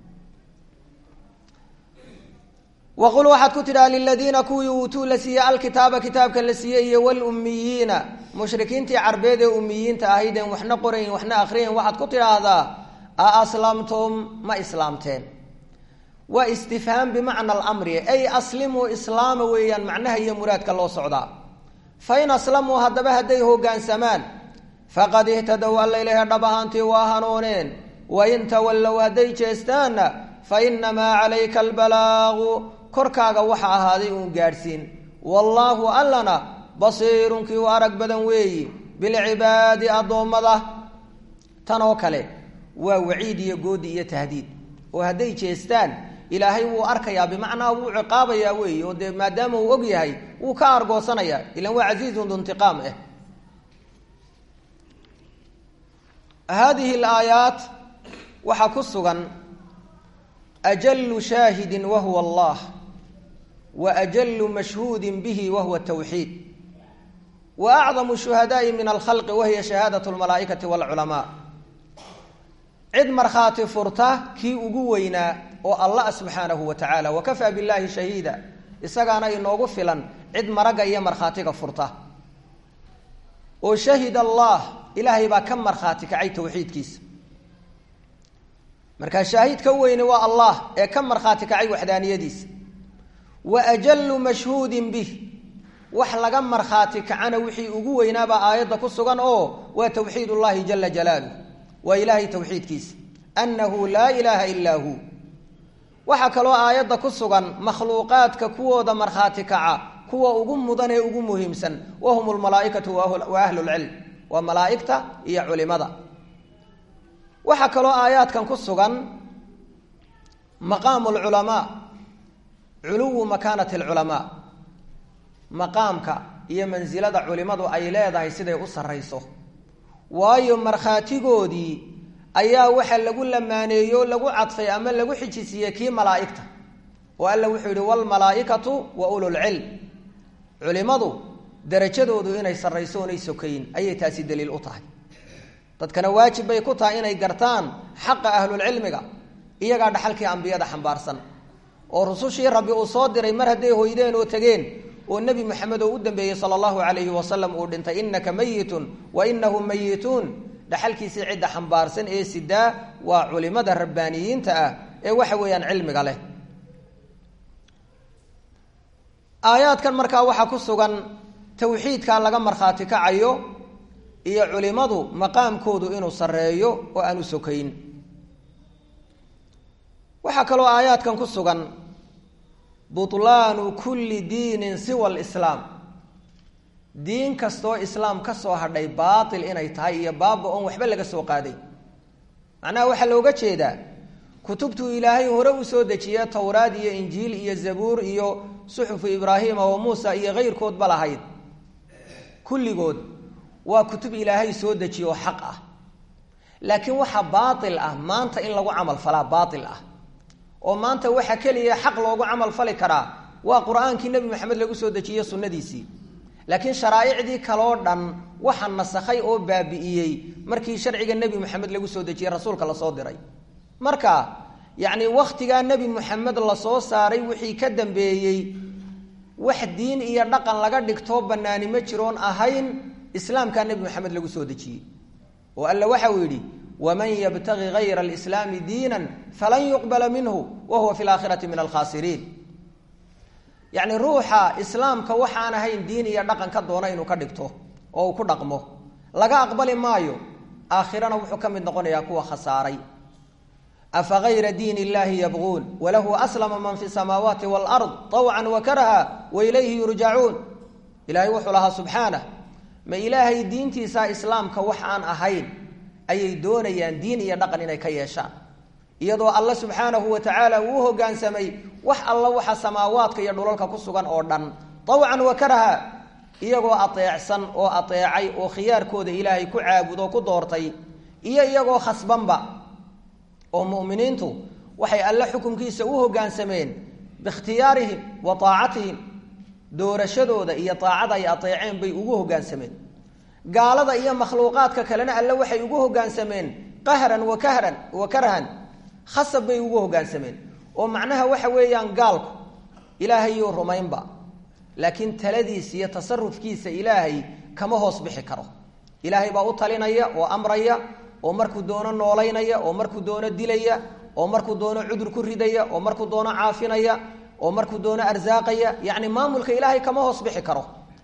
waqul waxaad ku tidhaha liladiina kuwii uutuu la siiyey alkitaaba kitaabka la siiyey iyo walummiyiina mushrikiintii carbeed ee ummiyiinta ahaydeen waxna qorayn waxna akhriyayn waxaad ku tidhaahdaa a aslamtum ma islaamteen waa istifhaam bimacna alamri ay aslimuu islaama weeyaan macnaha iyo muraadka loo socdaa fain aslamuu haddaba hadday hoggaansamaan faqad ihtadow alla ilaha dhab ahaantii waa hanuuneen wain tawallow hadday jeestaanna fa inamaa calayka albalaagu korkaaga waxa ahaaday uun gaadhsiin wallaahu allana basiirun kii u arag badan weeyi bilcibaadi addoommada tan oo kale waa waciid iyo goodi iyo tahdiid oo hadday jeestaan ilaahay wuu arkayaa bimacnaa wuu ciqaabayaa weeye oo dee maadaama uu og yahay wuu ka argoosanayaa ilan waa casiizun duntiqaam ah hadihi alaayaat waxaa ku sugan ajalu shaahidin wa huwa allah wa ajalu mashhuudin bihi wa huwa tawxiid wa acdamu shuhadaai min alkhalqi wahiya shahaadat lmalaa'ikati walculamaa cid markhaati furta kii ugu weynaa oo allah subxaanahu wa tacaala wakafaa billahi shahiida isagaana inoogu filan cid maragga iyo markhaatiga furta oo shahid allah ilaahay baa ka markhaati kacay tawxiidkiisa markaa shaahid ka weyne waa allah ee ka markhaati kacay waxdaaniyadiisa wa ajalu mashhuudin bih wax laga markhaati kacana wixii ugu weynaabaa aayadda ku sugan oo waa tawxiid ullahi jala jalaaluh waa ilaahay tawxiidkiisa annahu laa ilaaha ilaa hu waxaa kaloo aayadda ku sugan makhluuqaadka kuwooda markhaati kaca kuwa ugu mudan ee ugu muhiimsan wahum lmalaaikatu wa ahlulcilm waa malaaigta iyo culimada waxaa kaloo aayaadkan ku sugan maqaamu lculamaa culuwu makaanati alculamaa maqaamka iyo mansilada culimadu ay leedahay siday u sarrayso waayo markhaatigoodii ayaa waxa lagu lamaaneeyo lagu cadfay ama lagu xijisiiyey kii malaa'igta oo alla wuxuu yihi wlmalaaikatu wa ululcilm culimadu darajadoodu inay sarrayso onay sokayn ayay taasi daliil u tahay dadkana waajib bay ku tahay inay gartaan xaqa ahlulcilmiga iyagaa dhaxalkii ambiyada xambaarsan oo rusushii rabbi uu soo diray mar hadday hoydeen oo tegeen oo nebi moxamed oo u dambeeyey sala allahu calayhi wasalam uu dhintay innaka mayitun wa inahum mayituun dhaxalkiisii cidda xambaarsan ee sidaa waa culimada rabbaaniyiinta ah ee waxa weeyaan cilmiga leh aayaadkan markaa waxaa ku sugan tawxiidkaa laga markhaati kacayo iyo culimadu maqaamkoodu inuu sarreeyo oo aanu sokayn waxaa kaloo aayaadkan ku sugan butlaanu kulli diinin siwa alislaam diin kastoo islaam ka soo hadhay baatil inay tahay iyo baaba oon waxba laga soo qaaday macnaha waxaa looga jeedaa kutubtuu ilaahay hore u soo dejiye towraad iyo injiil iyo zabuur iyo suxufu ibraahiima wa muusa iyo keyrkoodba lahayd kulligood waa kutub ilaahay soo dejiye oo xaq ah laakiin waxa baatil ah maanta in lagu camal falaa baatil ah oo maanta waxa keliya xaq loogu camal fali karaa waa qur-aankii nebi maxamed lagu soo dejiye sunnadiisii laakiin sharaa'icdii kaloo dhan waxa nasakhay oo baabi'iyey markii sharciga nebi moxamed lagu soo dejiyey rasuulka lasoo diray marka yacni wakhtigaa nebi moxamed lasoo saaray wixii ka dambeeyey wax diin iyo dhaqan laga dhigtoo bannaani ma jiroon ahayn islaamkaa nebi moxamed lagu soo dejiyey oo alla waxa uu yidhi waman yabtagi gayra alislaami diinan falan yuqbala minhu wa huwa fi laakhirati min alkhaasiriin yacni ruuxa islaamka waxaan ahayn diin iyo dhaqan ka doona inuu ka dhigto oo uu ku dhaqmo laga aqbali maayo aakhirana wuxuu ka mid noqonayaa kuwa khasaaray afa gayra diin illahi yabquun walahu aslama man fi samaawaati waalard طawcan wa karaha wa ilayhi yurjacuun ilahay wuxuu lahaa subxaanah ma ilaahay diintiisa islaamka wax aan ahayn ayay doonayaan diin iyo dhaqan inay ka yeeshaan iyadoo alla subxaanahu wa tacaala uu u hoggaansamay wax alla waxa samaawaadka iyo dhulalka ku sugan oo dhan tawcan wa karaha iyagoo ateecsan oo ateecay oo khiyaarkooda ilaahay ku caabudo ku doortay iyo iyagoo khasbanba oo mu'miniintu waxay alle xukunkiisa u hoggaansameen biikhtiyaarihim wa taacatihim doorashadooda iyo taacada ay ateeceen bay ugu hoggaansameen gaalada iyo makhluuqaadka kalena alle waxay ugu hoggaansameen qahran wa kahran wa karhan khasab bay ugu hoggaansameen oo macnaha waxa weeyaan gaalku ilaahayuu rumaynba laakiin taladiisa iyo tasarufkiisa ilaahay kama hoos bixi karo ilaahay baa u talinaya oo amraya oo markuu doono noolaynaya oo markuu doono dilaya oo markuu doono cudur ku ridaya oo markuu doono caafinaya oo markuu doono arsaaqaya yacni maamulka ilaahay kama hoos bixi karo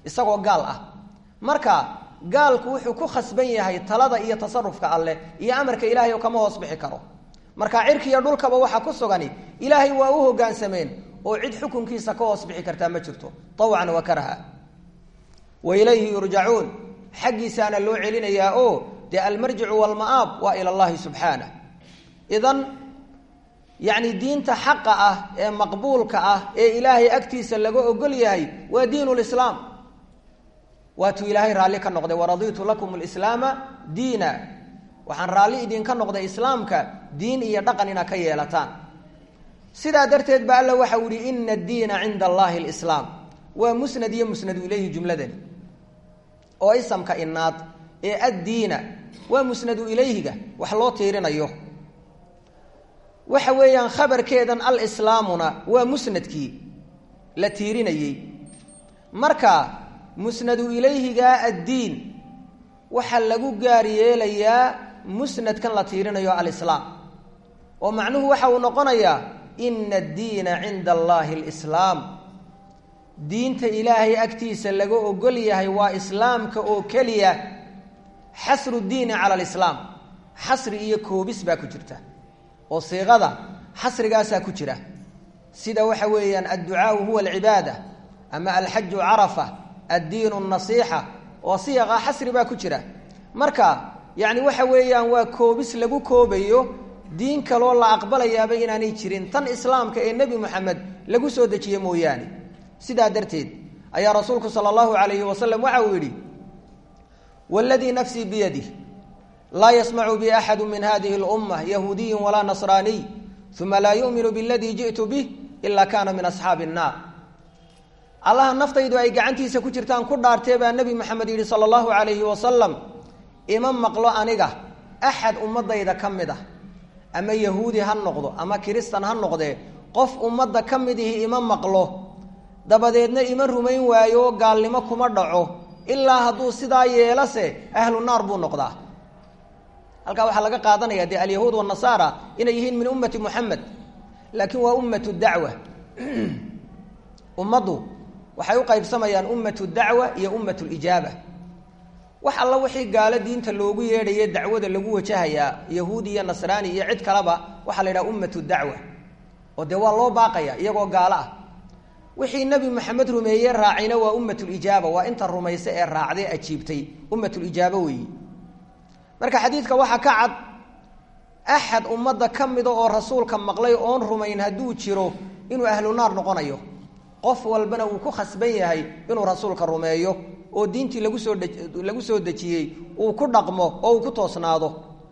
isagoo gaal ah marka gaalku wuxuu ku khasban yahay talada iyo tasarufka alleh iyo amarka ilaahay oo kama hoos bixi karo marka cirki iyo dhulkaba waxaa ku sugani ilaahay waa u hogaansameen oo cid xukunkiisa ka hoos bixi kartaa ma jirto awcan wa karha wa ilayhi yurjacuun xaggiisaana loo celinayaa oo dee almarjicu walma'aab waa ila llahi subxaanah idan yacni diinta xaqa ah ee maqbuulka ah ee ilaahay agtiisa laga ogol yahay waa diin lislaam waatuu ilaahay raalli ka noqday waraditu lakum lislaama diina waxaan raalli idinka noqday islaamka diin iyo dhaqan inaad ka yeelataan sidaa darteed ba alla waxau yihi ina addiina cinda allahi lislaam waa musnad iyo musnadu ilayhi jumladani oo isamka inaad ee addiina waa musnadu ilayhiga wax loo tiirinayo waxa weeyaan khabarkeedan alislaamuna waa musnadkii la tiirinayey marka musnadu ilayhiga addiin waxaa lagu gaar yeelayaa musnadkan la tiirinayo alislaam oo macnuhu waxa uu noqonayaa ina addiina cinda allahi alislaam diinta ilaahay agtiisa laga ogol yahay waa islaamka oo keliya xasru diini cala alislaam xasri iyo koobis baa ku jirta oo siiqada xasrigaasaa ku jira sida waxa weeyaan adducaau huwa alcibaada ama alxaju carafa addiinu nasiixa oo siiqa xasri baa ku jira marka yacni waxa weeyaan waa koobis lagu koobayo diin kaloo la aqbalayaaba inaanay jirin tan islaamka ee nebi moxamed lagu soo dejiye mooyaane sidaa darteed ayaa rasuulku sala allahu calayhi wasalam waxa uu yidhi waladii nafsii biyadih laa yasmacu bi axadu min hadihi اlumma yahuudiyin walaa nasraaniy uma laa yuminu biladii ji'tu bih ila kana min asxaabi الnaar allaha naftaydu ay gacantiisa ku jirtaan ku dhaartee baa nebi maxamed yidhi sala allahu calayhi wasalam ima maqlo aniga axad ummadayda ka mid ah ama yahuudi ha noqdo ama kiristan ha noqdee qof ummadda ka mid ihi ima maqlo dabadeedna ima rumayn waayo gaalnimo kuma dhaco ilaa hadduu sidaa yeelase ahlu naar buu noqdaa halkaa waxaa laga qaadanaya dee alyahuud wanasaara inay yihiin min ummati muxamed laakiin waa ummatu dacwa ummaddu waxay u qaybsamayaan ummatu dacwa iyo ummatu lijaaba wax alla wixii gaalo diinta loogu yeedhaye dacwada lagu wajahayaa yahuudi iyo nasraani iyo cid kaleba waxaa la yidhaha ummatu dacwa oo dee waa loo baaqaya iyagoo gaalo ah wixii nebi maxamed rumeeye raacayna waa ummatulijaaba waa inta rumaysa ee raacday ajiibtay ummatulijaaba weeyi marka xadiidka waxaa ka cad axad ummadda ka mida oo rasuulka maqlay oon rumayn hadduu jiro inuu ahlu naar noqonayo qof walbana uu ku khasban yahay inuu rasuulka rumeeyo oo diintii lagu soo lagu soo dejiyey uu ku dhaqmo oo uu ku toosnaado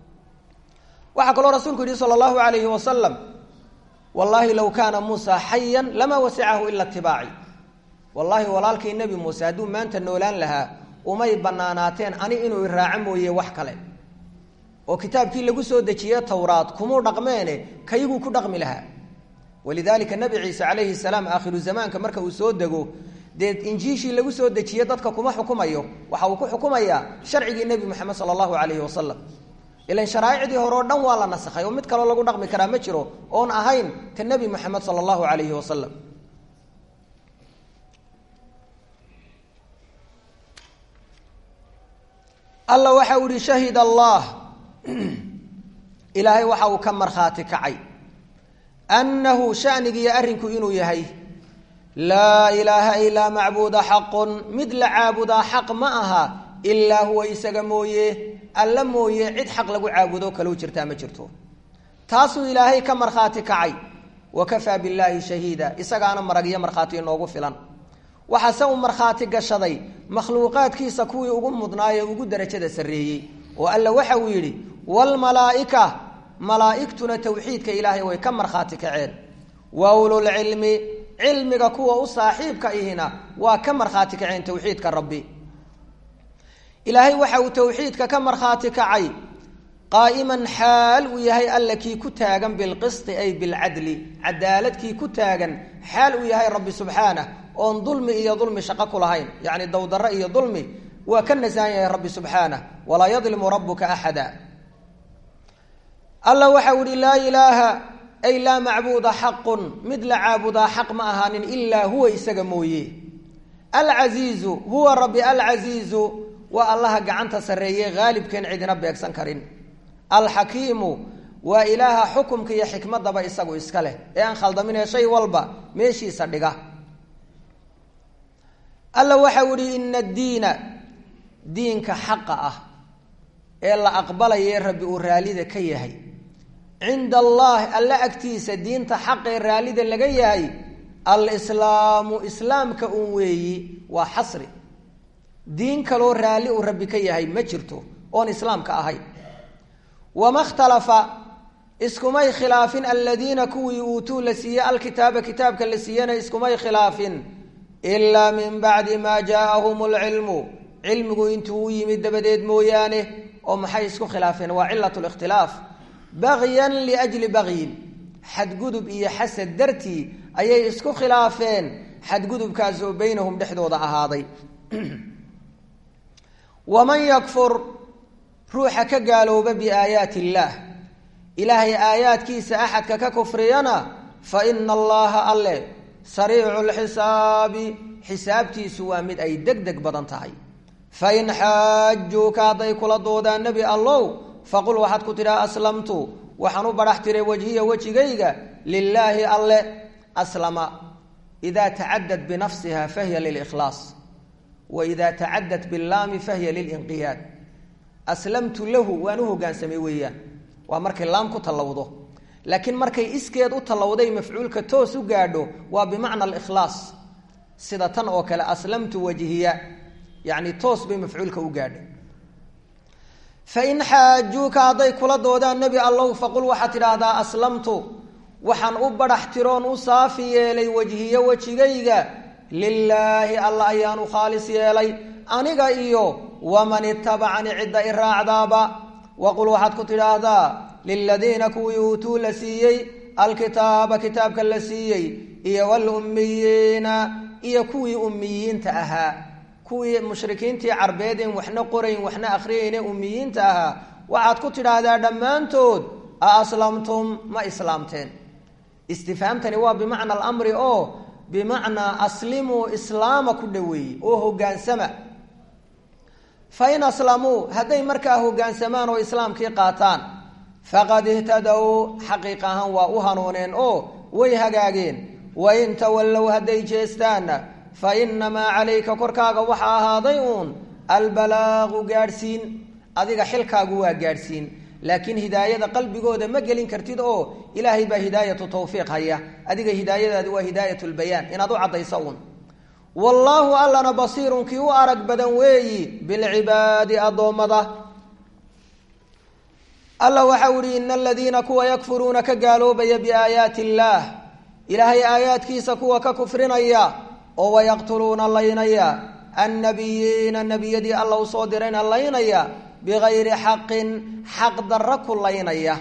waxaa kaloo rasuulku yidhi sala allahu calayhi wasalam wallaahi low kaana muusa xayan lamaa wasicahu ila itibaaci wallaahi walaalkii nebi muuse hadduu maanta noolaan lahaa umay banaanaateen ani inuu iraaco mooye wax kale oo kitaabkii lagu soo dejiye towraad kumuu dhaqmeene kayguu ku dhaqmi lahaa walidaalika nebi ciise calayhi salaam aakhiru zamaanka marka uu soo dego dee injiishii lagu soo dejiye dadka kuma xukumayo waxa uu ku xukumayaa sharcigii nebi moxamed sala allahu calayhi wasalam ilan sharaa'icdii hore oo dhan waa la nasakhay oo mid kaloo lagu dhaqmi karaa ma jiro oon ahayn ta nebi moxamed sala allahu calayhi wasalam alla waxa uu ihi shahid allah ilaahay waxa uu ka markhaati kacay annahu shanigiiyo arrinku inuu yahay laa ilaaha ilaa macbuuda xaqun mid la caabudaa xaq ma aha ilaa huwa isaga mooye alla mooye cid xaq lagu caabudo kalou jirtaa ma jirto taasuu ilaahay ka markhaati kacay wa kafaa billaahi shahiida isagaana marag iyo markhaati inoogu filan waxaase uu markhaati gashaday makhluuqaadkiisa kuwii ugu mudnaayee ugu darajada sarreeyey oo alla waxa uu yidhi waalmalaa'ika malaa'igtuna towxiidka ilaahay way ka markhaati kaceen wa ululcilmi cilmiga kuwa u saaxiibka ihina waa ka markhaati kaceen towxiidka rabbi ilaahay waxa uu towxiidka ka markhaati kacay qaa'iman xaal uu yahay alla kii ku taagan bilqisti ay bilcadli cadaalad kii ku taagan xaal uu yahay rabbi subxaanah oon dulmi iyo dulmi shaqo ku lahayn yacni dowdarro iyo dulmi waa ka nasahan yahay rabbi subxaanah walaa yadlimu rabuka axada alla waxau ihi laa ilaaha ay laa macbuuda xaqun mid la caabudaa xaq ma ahaanin ilaa huwa isaga mooye alcasiizu huwa rabbi alcasiizu waa allaha gacanta sarreeye haalibkeen cidina beegsan karin alxakiimu waa ilaaha xukumka iyo xikmadaba isagu iska leh ee aan khaldaminee shay walba meeshiisa dhiga alla waxau ihi ina addiina diinka xaqa ah ee la aqbalaye rabbi uu raallida ka yahay cinda allahi alla agtiisa diinta xaqee raallida laga yahay alislaamu islaamka un weeyi waa xasri diin kaloo raalli uu rabbi ka yahay ma jirto oon islaamka ahay wama ikhtalafa iskumay khilaafin aladiina kuwii uutuu la siiyey alkitaaba kitaabka la siiyena iskumay khilaafin ilaa min bacdi maa jaaahum lcilmu cilmigu intuu u yimid dabadeed mooyaane oo maxay isku khilaafeen waa cilat likhtilaaf bagyan liajli bagyin xadgudub iyo xasad dartii ayay isku khilaafeen xadgudubkaas oo beynahum dhexdooda ahaaday waman yakfur ruuxa ka gaalooba biaayaati illaah ilaahay aayaadkiisa axadka ka kufriyana fa ina allaha alle sariicu lxisaabi xisaabtiisu waa mid ay deg deg badan tahay fain xaajuuka hadday kula doodaan nebi allow faqul waxaad ku tidhaha aslamtu waxaan u badhax tiray wajhiya wejigayga lilaahi alle aslama idaa tacadad binafsiha fahiya lilikhlaas wa idaa tacadad bilaami fahiya lilinqiyaad aslamtu lahu waan u hogaansamay weeyaan waa markay laam ku tallawdo laakiin markay iskeed u tallawday mafcuulka toos u gaadho waa bimacna alikhlaas sida tan oo kale aslamtu wajhiya yacni toos bay mafcuulka u gaadhay fain xaajuuka hadday kula doodaan nebi allow faqul waxaad tidhaahdaa aslamtu waxaan u badhax tiroon u saafi yeelay wejhiyo wejigayga lilaahi alla ayaan u khaalis yeelay aniga iyo waman itabacani cidda i raacdaaba waqul waxaad ku tidhaahdaa liladiina kuwii uutuu la siiyey alkitaaba kitaabka la siiyey iyo walummiyiina iyo kuwii ummiyiinta ahaa kuwii mushrikiintii carbeed en waxna qorayn waxna akhriyayne ummiyiinta ahaa waxaad ku tidhaahdaa dhammaantood a aslamtum ma islaamteen istifhaamtani waa bimacna alamri oo bimacnaa aslimuu islaama ku dhoweeyey oo hogaansama fa in aslamuu hadday markaa hogaansamaan oo islaamkii qaataan faqad ihtadow xaqiiq ahaan waa u hanuuneen oo way hagaageen wain tawallow hadday jeestaanna fa inamaa calayka korkaaga waxaa ahaaday uun albalaaqu gaadhsiin adiga xilkaagu waa gaadhsiin laakiin hidaayada qalbigooda ma gelin kartid oo ilaahay baa hidaayatu tawfiiq haya adiga hidaayadaadi waa hidaayat lbayaan inaad u caddayso uun wallaahu allana basiirun kii u arag badan weeyi bilcibaadi addoommada alla waxau ihi ina aladiina kuwa yakfuruuna ka gaaloobaya biaayaati illaah ilaahay aayaadkiisa kuwa ka kufrinaya oo wayaqtuluuna laynaya annabiyiina nebiyadii alla u soo dirayna laynaya bigayri xaqin xaq darra ku laynaya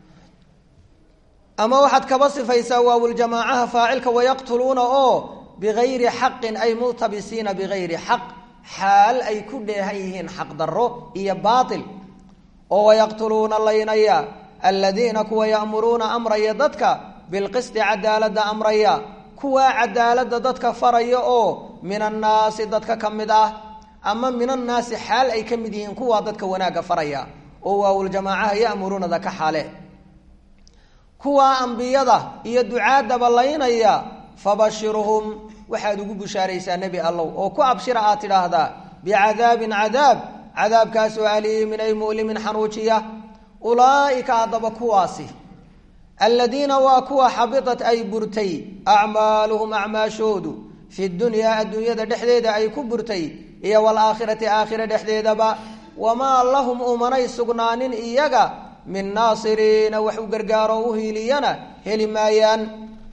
ama waxaad kaba sifaysaa waawuljamaacaha faacilka wayaqtuluuna oo bigayri xaqin ay multabisiina bigayri xaq xaal ay ku dheehan yihiin xaq darro iyo baatil oo wayaqtuluuna laynaya aladiina kuwa ya'muruuna amraya dadka bilqisti cadaaladda amraya kuwaa cadaaladda dadka faraya oo min annaasi dadka ka mid ah ama min annaasi xaal ay ka mid yihiin kuwaa dadka wanaagga faraya oo waawuljamaacaha ya'muruunada ka xaale kuwaa ambiyada iyo ducaadaba laynaya fabashirhum waxaad ugu bushaaraysaa nebi allow oo ku abshira aad tidhaahdaa bicadaabin cadaab cadaabkaasoo aliimin ay mu'limin xanuujiya ulaa'ika haddaba kuwaasi aladiina waa kuwa xabitat ay burtay acmaaluhum acmaashoodu fi dunyaa adduunyada dhexdeeda ay ku burtay iyo waalaakhirati aakhira dhexdeedaba wamaa lahum umanay sugnaanin iyaga min naasiriina wax u gargaaro u hiiliyana heli maayaan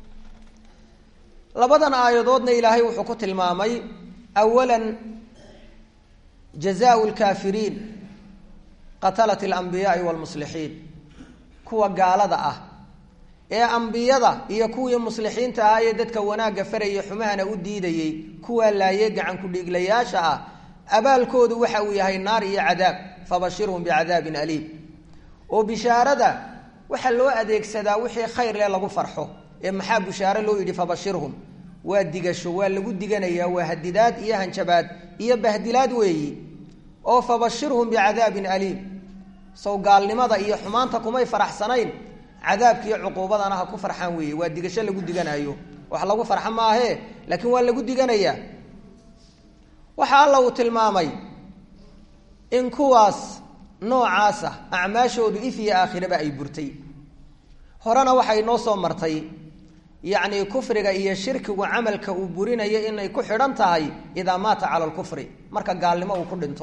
labadan aayadoodna ilaahay wuxuu ku tilmaamay awalan jazaau lkaafiriin qatalat alambiyaai waalmuslixiin kuwa gaalada ah ee ambiyada iyo kuwii muslixiinta ah ee dadka wanaagga farayay xumahana u diidayey kuwaa laayee gacan ku-dhiiglayaasha ah abaalkoodu waxa uu yahay naar iyo cadaab fabashirhum bicadaabin aliim oo bishaarada waxaa loo adeegsadaa wixii khayr leh lagu farxo ee maxaa bishaare loo yidhi fabashirhum waa digasho waa lagu diganayaa waa hadidaad iyo hanjabaad iyo bahdilaad weeyi oo fabashirhum bicadaabin aliim sow gaalnimada iyo xumaanta kumay faraxsanayn cadaabkiiyo cuquubadana ha ku farxaan weeye waa digasho lagu diganayo wax lagu farxa maahee laakiin waa lagu diganayaa waxa alla uu tilmaamay in kuwaas noocaasa acmaashoodu if iyo aakhiraba ay burtay horena waxay noo soo martay yacni kufriga iyo shirkigu camalka uu burinayo inay ku xidhan tahay idaa maata cala lkufri marka gaalnimo uu ku dhinto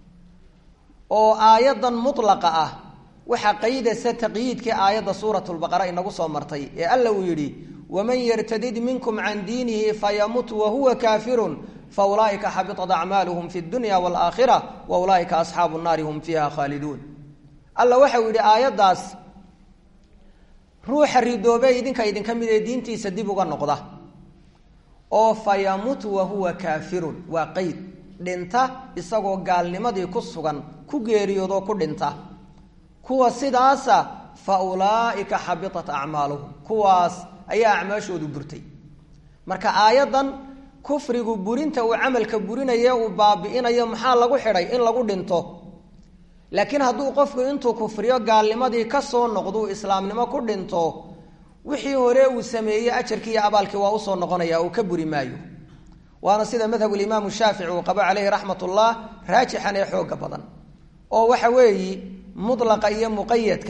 oo aayadan mutlaqa ah waxaa qaydaysa taqyiidkii aayadda suurat lbaqara inagu soo martay ee alla uu yidhi waman yartadid minkum can diinihi fayamut wahuwa kaafirun fa ulaaika xabitat acmaaluhum fi dunya waalaakhira wa ulaaika asxaabu nnaari hum fiiha khaaliduun alla waxau yidhi aayaddaas ruuxa ridoobe idinka idinka mid ee diintiisa dib uga noqda oo fa yamut wahuwa kaafirun waa qeyd dhinta isagoo gaalnimadii ku sugan ku geeriyoodoo ku dhinta kuwa sidaasa fa ulaaika xabitat acmaaluhum kuwaas ayaa acmaashoodu burtay marka aayaddan kufrigu burinta uu camalka burinaye uu baabi'inayo maxaa lagu xidhay in lagu dhinto laakiin hadduu qofku intuu kufriyo gaalnimadii ka soo noqduu islaamnimo ku dhinto wixii hore uu sameeyey ajarkii iyo abaalkii waa usoo noqonaya uu ka buri maayo waana sida madhabulimaamu shaafici uu qabo caleyhi raxmat ullah raajixan ee xooga badan oo waxa weeyi mutlaqa iyo muqayadka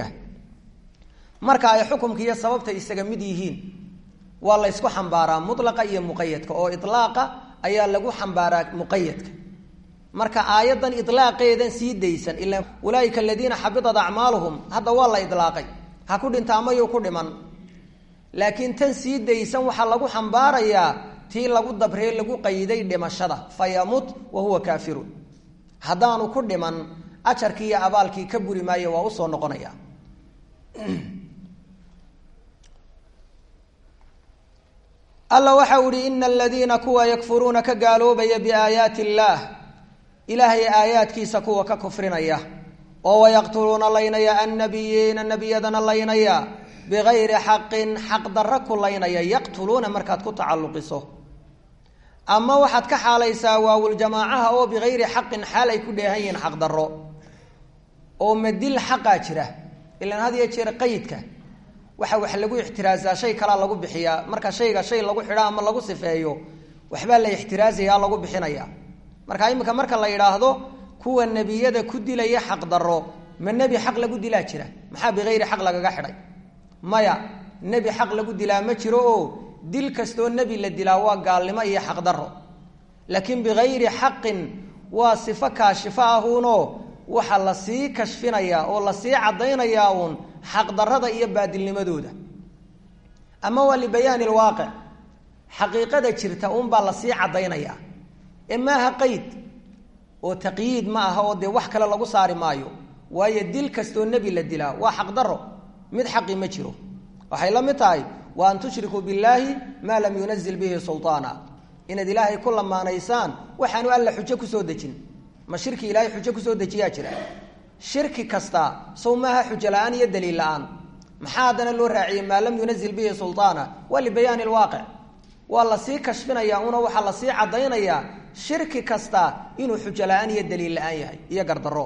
marka ay xukumka iyo sababta isaga mid yihiin waa la ysku xambaaraa mutlaqa iyo muqayadka oo ilaaqa ayaa lagu xambaaraa muqayadka marka aayadan ilaaqeedan sii daysan ila ulaaika aladiina xabitat acmaaluhum hadda waa la ilaaqay ha ku dhinta amayuu ku dhiman laakiin tan sii daysan waxaa lagu xambaarayaa tii lagu dabree lagu qayday dhimashada fa yamut wa huwa kaafirun haddaanu ku dhiman ajarkii iyo abaalkii ka buri maayo waa usoo noqonaya alla waxau ihi ina aladiina kuwa yakfuruuna ka gaaloobaya biaayaati illaah ilaahay aayaadkiisa kuwa ka kufrinaya oo wayaqtuluuna laynaya annabiyiina nebiyadana laynaya bigayri xaqin xaq darro ku laynaya yaqtuluuna markaad ku tacalluqiso ama waxaad ka xaalaysaa waawuljamaacaha oo bigayri xaqin xaal ay ku dheehan yihiin xaq darro oo madil xaqaa jira ilaan had iyo jeer qaydka waxa wax lagu ixtiraasaa shay kalaa lagu bixiyaa marka shayga shay lagu xidha ama lagu sifeeyo waxbaa la ixtiraazaya lagu bixinaya marka iminka marka la yidhaahdo kuwa nebiyada ku dilaya xaq darro ma nebi xaq lagu dilaa jira maxaa bikayri xaq lagaga xidhay maya nebi xaq lagu dilaa ma jiro oo dil kastoo nebi la dilaa waa gaalnimo iyo xaq darro laakiin bikayri xaqin waa sifo kaashifo ahuunoo waxaa lasii kashfinayaa oo lasii caddaynayaa uun xaqdarrada iyo baadilnimadooda ama waa libayaani lwaaqic xaqiiqada jirta uunbaa lasii caddaynayaa ee maaha qeyd oo taqyiid ma aha oo dee wax kale lagu saari maayo waayo dil kastoo nebi la dilaa waa xaqdarro mid xaqi ma jiro waxay la mid tahay wa an tushrikuu billaahi maa lam yunazil bihi sulطaana inaad ilaahay ku lamaanaysaan waxaanu alla xujo kusoo dejin ma shirki ilaahay xujo kusoo dejiyaa jira shirki kasta sow maaha xujo la-aan iyo daliil la-aan maxaa haddana loo raaciyey maa lam yunazil bihi sulطaana waa libayaani lwaaqic waa lasii kashfinaya una waxaa lasii caddaynayaa shirki kasta inuu xujo la-aan iyo daliil la-aan yahay iyo gardaro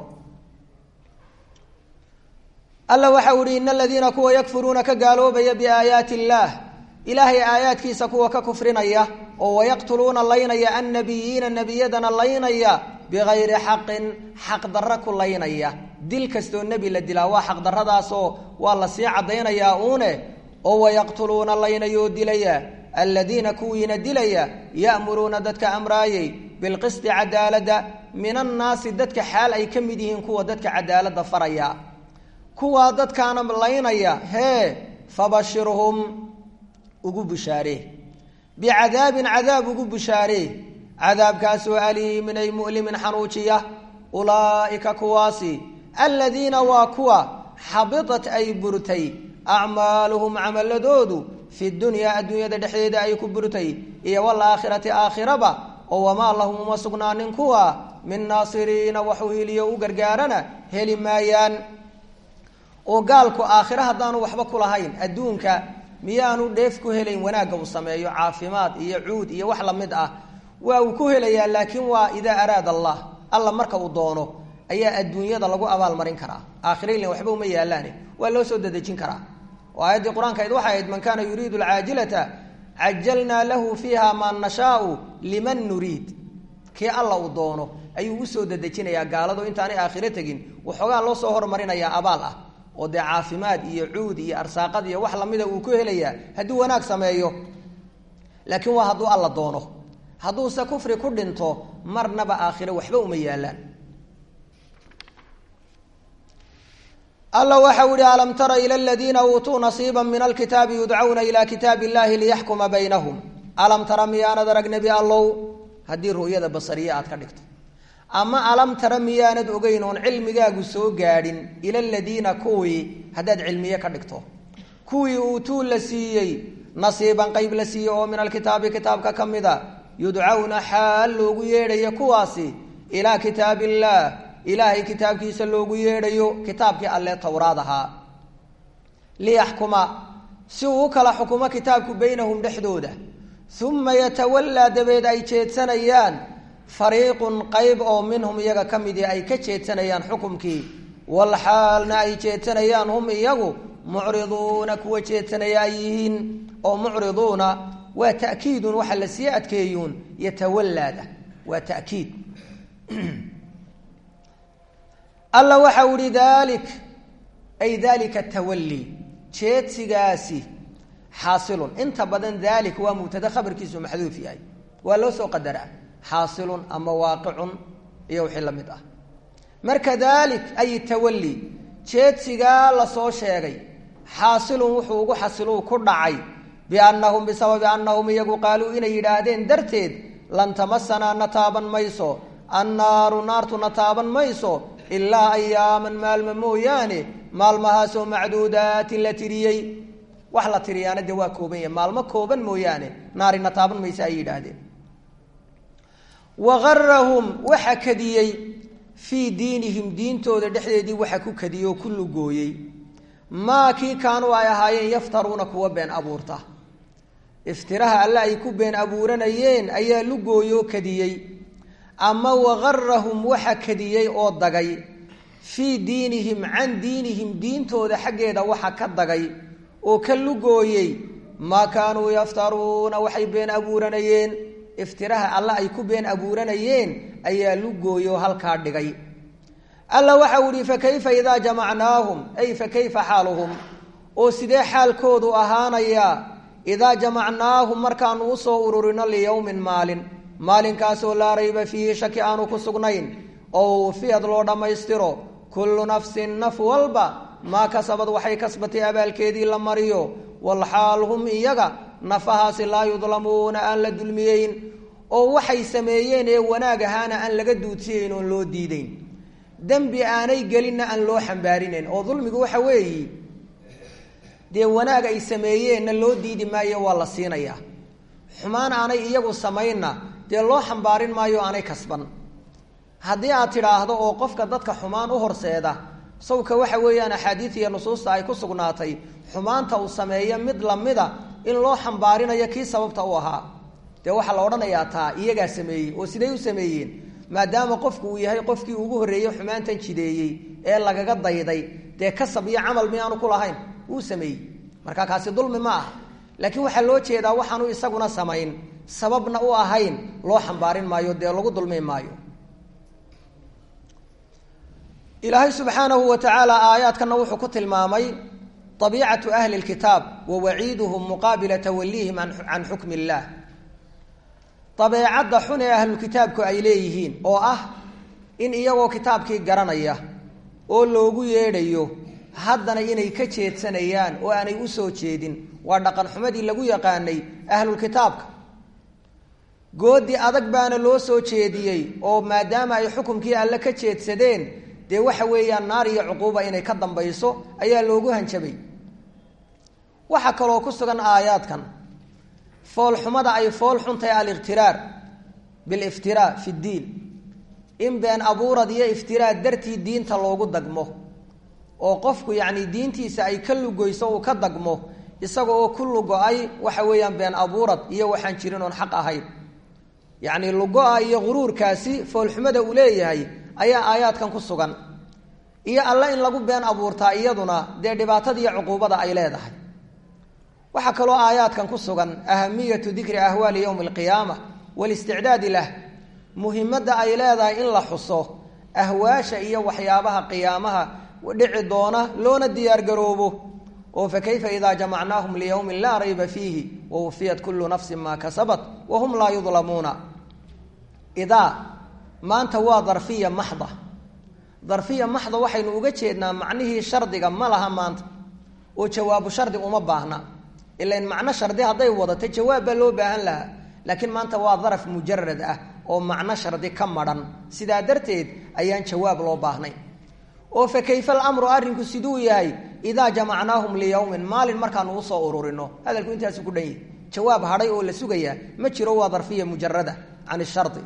alla waxau ihi ina aladiina kuwa yakfuruuna ka gaaloobaya biaayaati illaah ilaahay aayaadkiisa kuwa ka kufrinaya oo wayaqtuluuna laynaya annabiyiina nebiyadana laynaya bigayri xaqin xaq darro ku laynaya dil kastoo nebi la dilaa waa xaqdarradaasoo waa lasii caddaynayaa uune oo wayaqtuluuna laynayoo dilaya aladiina kuwiina dilaya ya'muruuna dadka amraayey bilqisti cadaaladda min annaasi dadka xaal ay ka mid yihiin kuwa dadka cadaaladda faraya kuwaa dadkaana laynaya hee fabashirhum ugu bushaaree bicadaabin cadaab ugu bushaaree cadaabkaasoo aliimin ay mu'limin xanuujiya ulaa'ika kuwaasi aladiina waa kuwa xabitat ay burtay acmaaluhum camaladoodu fi dunyaa adduunyada dhexdeeda ay ku burtay iyo walaakhirati aakhiraba oo wamaa lahum uma sugnaanin kuwa min naasiriina waxuu hiliyo u gargaarana heli maayaan oo gaalku aakhiro haddaanu waxba ku lahayn adduunka miyaanu dheef ku helayn wanaagga uu sameeyo caafimaad iyo cuud iyo wax lamid ah waa uu ku helayaa laakiin waa idaa araada allah alla marka uu doono ayaa adduunyada lagu abaalmarin karaa aakhiraylan waxba uma yaalaane waa loo soo dadejin karaa oo aayaddii qur-aanka ayd waxay ahayd man kaana yuriidu alcaajilata cajalnaa lahu fiiha maa nashaau liman nuriid kii alla uu doono ayuu usoo dadejinayaa gaaladu intaanay aakhiro tegin waxoogaa loo soo hormarinayaa abaal ah oo dee caafimaad iyo cuud iyo arsaaqad iyo wax lamida uu ku helayaa hadduu wanaag sameeyo laakiin waa hadduu alla doono hadduuse kufri ku dhinto marnaba aakhiro waxba uma yaalaan alla waxau ihi alam tara ila ladiina uutuu nasiiba min alkitaabi yudcawna ila kitaabi illahi liyaxkuma baynahum alam tara miyaanad arag nebi allow haddii ru'yada basariye aad ka dhigto ama alam tara miyaanad ogeyn oon cilmigaagu soo gaadhin ila ladiina kuwii haddaad cilmiye ka dhigto kuwii uutuu la siiyey nasiiban qeyb la siiyey oo min alkitaabi kitaabka ka mida yudcawna xaal loogu yeedhayo kuwaasi ilaa kitaab illaah ilaahay kitaabkiisa loogu yeedhayo kitaabkii alle towraad ahaa liyaxkuma si uu u kala xukumo kitaabku baynahum dhexdooda uma yatawallaa dabeed ay jeedsanayaan fariiqun qayb oo minhum iyaga ka midii ay ka jeedsanayaan xukumkii walxaalna ay jeedsanayaan hum iyagu mucriduuna kuwa jeedsanaya ay yihiin oo mucriduuna waa ta'kiidun waxa la sii adkeeyuun yatawallaada waa ta'kiid alla waxa u ihi dalik ay dalika tawalli jeedsigaasi xaasilun inta badan dalik waa mubtada khabarkiisu maxduuf yahay waa loo soo qadaraa xaasilun ama waaqicun iyo wixii la mid ah marka dalik ay tawalli jeedsigaa lasoo sheegay xaasilun wuxuu ugu xasiluu ku dhacay biannahum bisababi annahum iyagu qaaluu inay yidhaahdeen darteed lan tamasanaa na taaban mayso annaaru naartu na taaban mayso ilaa ayaaman maalma mooyaane maalmahaasoo macduudaatin la tiriyey wax la tiriyaana dee waa kooban yahay maalmo kooban mooyaane naarina taaban mayse ay yidhaahdeen wagarahum waxa kadiyey fii diinihim diintooda dhexdeedii waxa ku kadiyey oo ku lugooyey maa kii kaanuu ay ahaayeen yaftaruuna kuwa been abuurta iftiraha alle ay ku been abuuranayeen ayaa lugooye oo kadiyey ama wagarahum waxa kadiyey oo dagay fii diinihim can diinihim diintooda xaggeeda waxa ka dagay oo ka lugooyey maa kaanuu yaftaruuna waxay been abuuranayeen iftiraha alle ay ku been abuuranayeen ayaa lugooye oo halkaa dhigay alla waxau ihi fakayfa idaa jamacnaahum ay fakayfa xaaluhum oo sidee xaalkoodu ahaanayaa idaa jamacnaahum markaanu usoo ururino liyowmin maalin maalinkaasoo laa rayba fiihi shaki aanu ku sugnayn oo wufiyad loo dhammaystiro kullu nafsin naf walba maa kasabad waxay kasbatay abaalkeedii la mariyo walxaal hum iyaga nafahaasi laa yudlamuuna aan la dulmiyeyn oo waxay sameeyeen ee wanaag ahaana aan laga duudsiyeyn oon loo diideyn dembi aanay gelinna aan loo xambaarinayn oo dulmigu waxa weeyi dee wanaag ay sameeyeenna loo diidi maayo waa la siinayaa xumaan aanay iyagu samaynna dee loo xambaarin maayo aanay kasban haddii aad tidhaahdo oo qofka dadka xumaan u horseeda sawka waxa weeyaan axaadiid iyo nusuusta ay ku sugnaatay xumaanta uu sameeyo mid lamida in loo xambaarinayo kii sababta u ahaa dee waxaa la odhanayaa taa iyagaa sameeyey oo siday u sameeyeen maadaama qofku uu yahay qofkii ugu horreeyey xumaantan jideeyey ee lagaga dayday dee kasab iyo camal miyaanu ku lahayn wuu sameeyey marka kaasi dulmi ma aha laakiin waxaa loo jeedaa waxaanu isaguna samayn sababna u ahayn loo xambaarin maayo dee lagu dulmi maayo ilaahay subxaanahu wa tacaala aayaadkana wuxuu ku tilmaamay abiicatu ahli lkitaab wa waciiduhum muqaabila tawaliihim can xukmi illaah dabeecadda xun ee ahlulkitaabku ay leeyihiin oo ah in iyagoo kitaabkii garanaya oo loogu yeedhayo haddana inay ka jeedsanayaan oo aanay usoo jeedin waa dhaqan xumadii lagu yaqaanay ahlulkitaabka goodi adag baana loo soo jeediyey oo maadaama ay xukumkii alle ka jeedsadeen dee waxa weeyaan naar iyo cuquuba inay ka dambayso ayaa loogu hanjabay waxaa kaloo ku sugan aayaadkan foolxumada ay fool xuntahay aliqhtiraar biliftiraa fi ddiin in been abuurad iyo iftiraa dartii diinta loogu dagmo oo qofku yacni diintiisa ay ka lugoyso uu ka dagmo isaga oo ku lugo-ay waxa weeyaan been abuurad iyo waxaan jirin oon xaq ahayn yacni lugo-a iyo guruurkaasi foolxumada uu leeyahay ayaa aayaadkan ku sugan iyo alle in lagu been abuurtaa iyaduna dee dhibaatada iyo cuquubada ay leedahay waxaa kaloo aayaadkan ku sugan ahamiyatu dikri ahwaali yowmi alqiyaama walisticdaadi lah muhimadda ay leedahay in la xuso ahwaasha iyo waxyaabaha qiyaamaha dhici doona loona diyaargaroobo oo fa kayfa idaa jamacnaahum liyowmin laa rayba fiihi wawufiyat kullu nafsin maa kasabat wahum laa yudlamuuna idaa maanta waa darfiya maxda darfiya maxda waxaynu uga jeednaa macnihii shardiga ma laha maanta oo jawaabu shardi uma baahna ilan macno shardi hadday wadato jawaab baa loo baahan lahaa laakiin maanta waa daraf mujarad ah oo macno shardi ka madhan sidaa darteed ayaan jawaab loo baahnay oo fa kayfa alamru arrinku siduu yahay idaa jamacnaahum liyowmin maalin markaanu usoo ururino hadalku intaasu ku dhan yahi jawaab hadhay oo la sugayaa ma jiro waa darfiya mujarada can shardi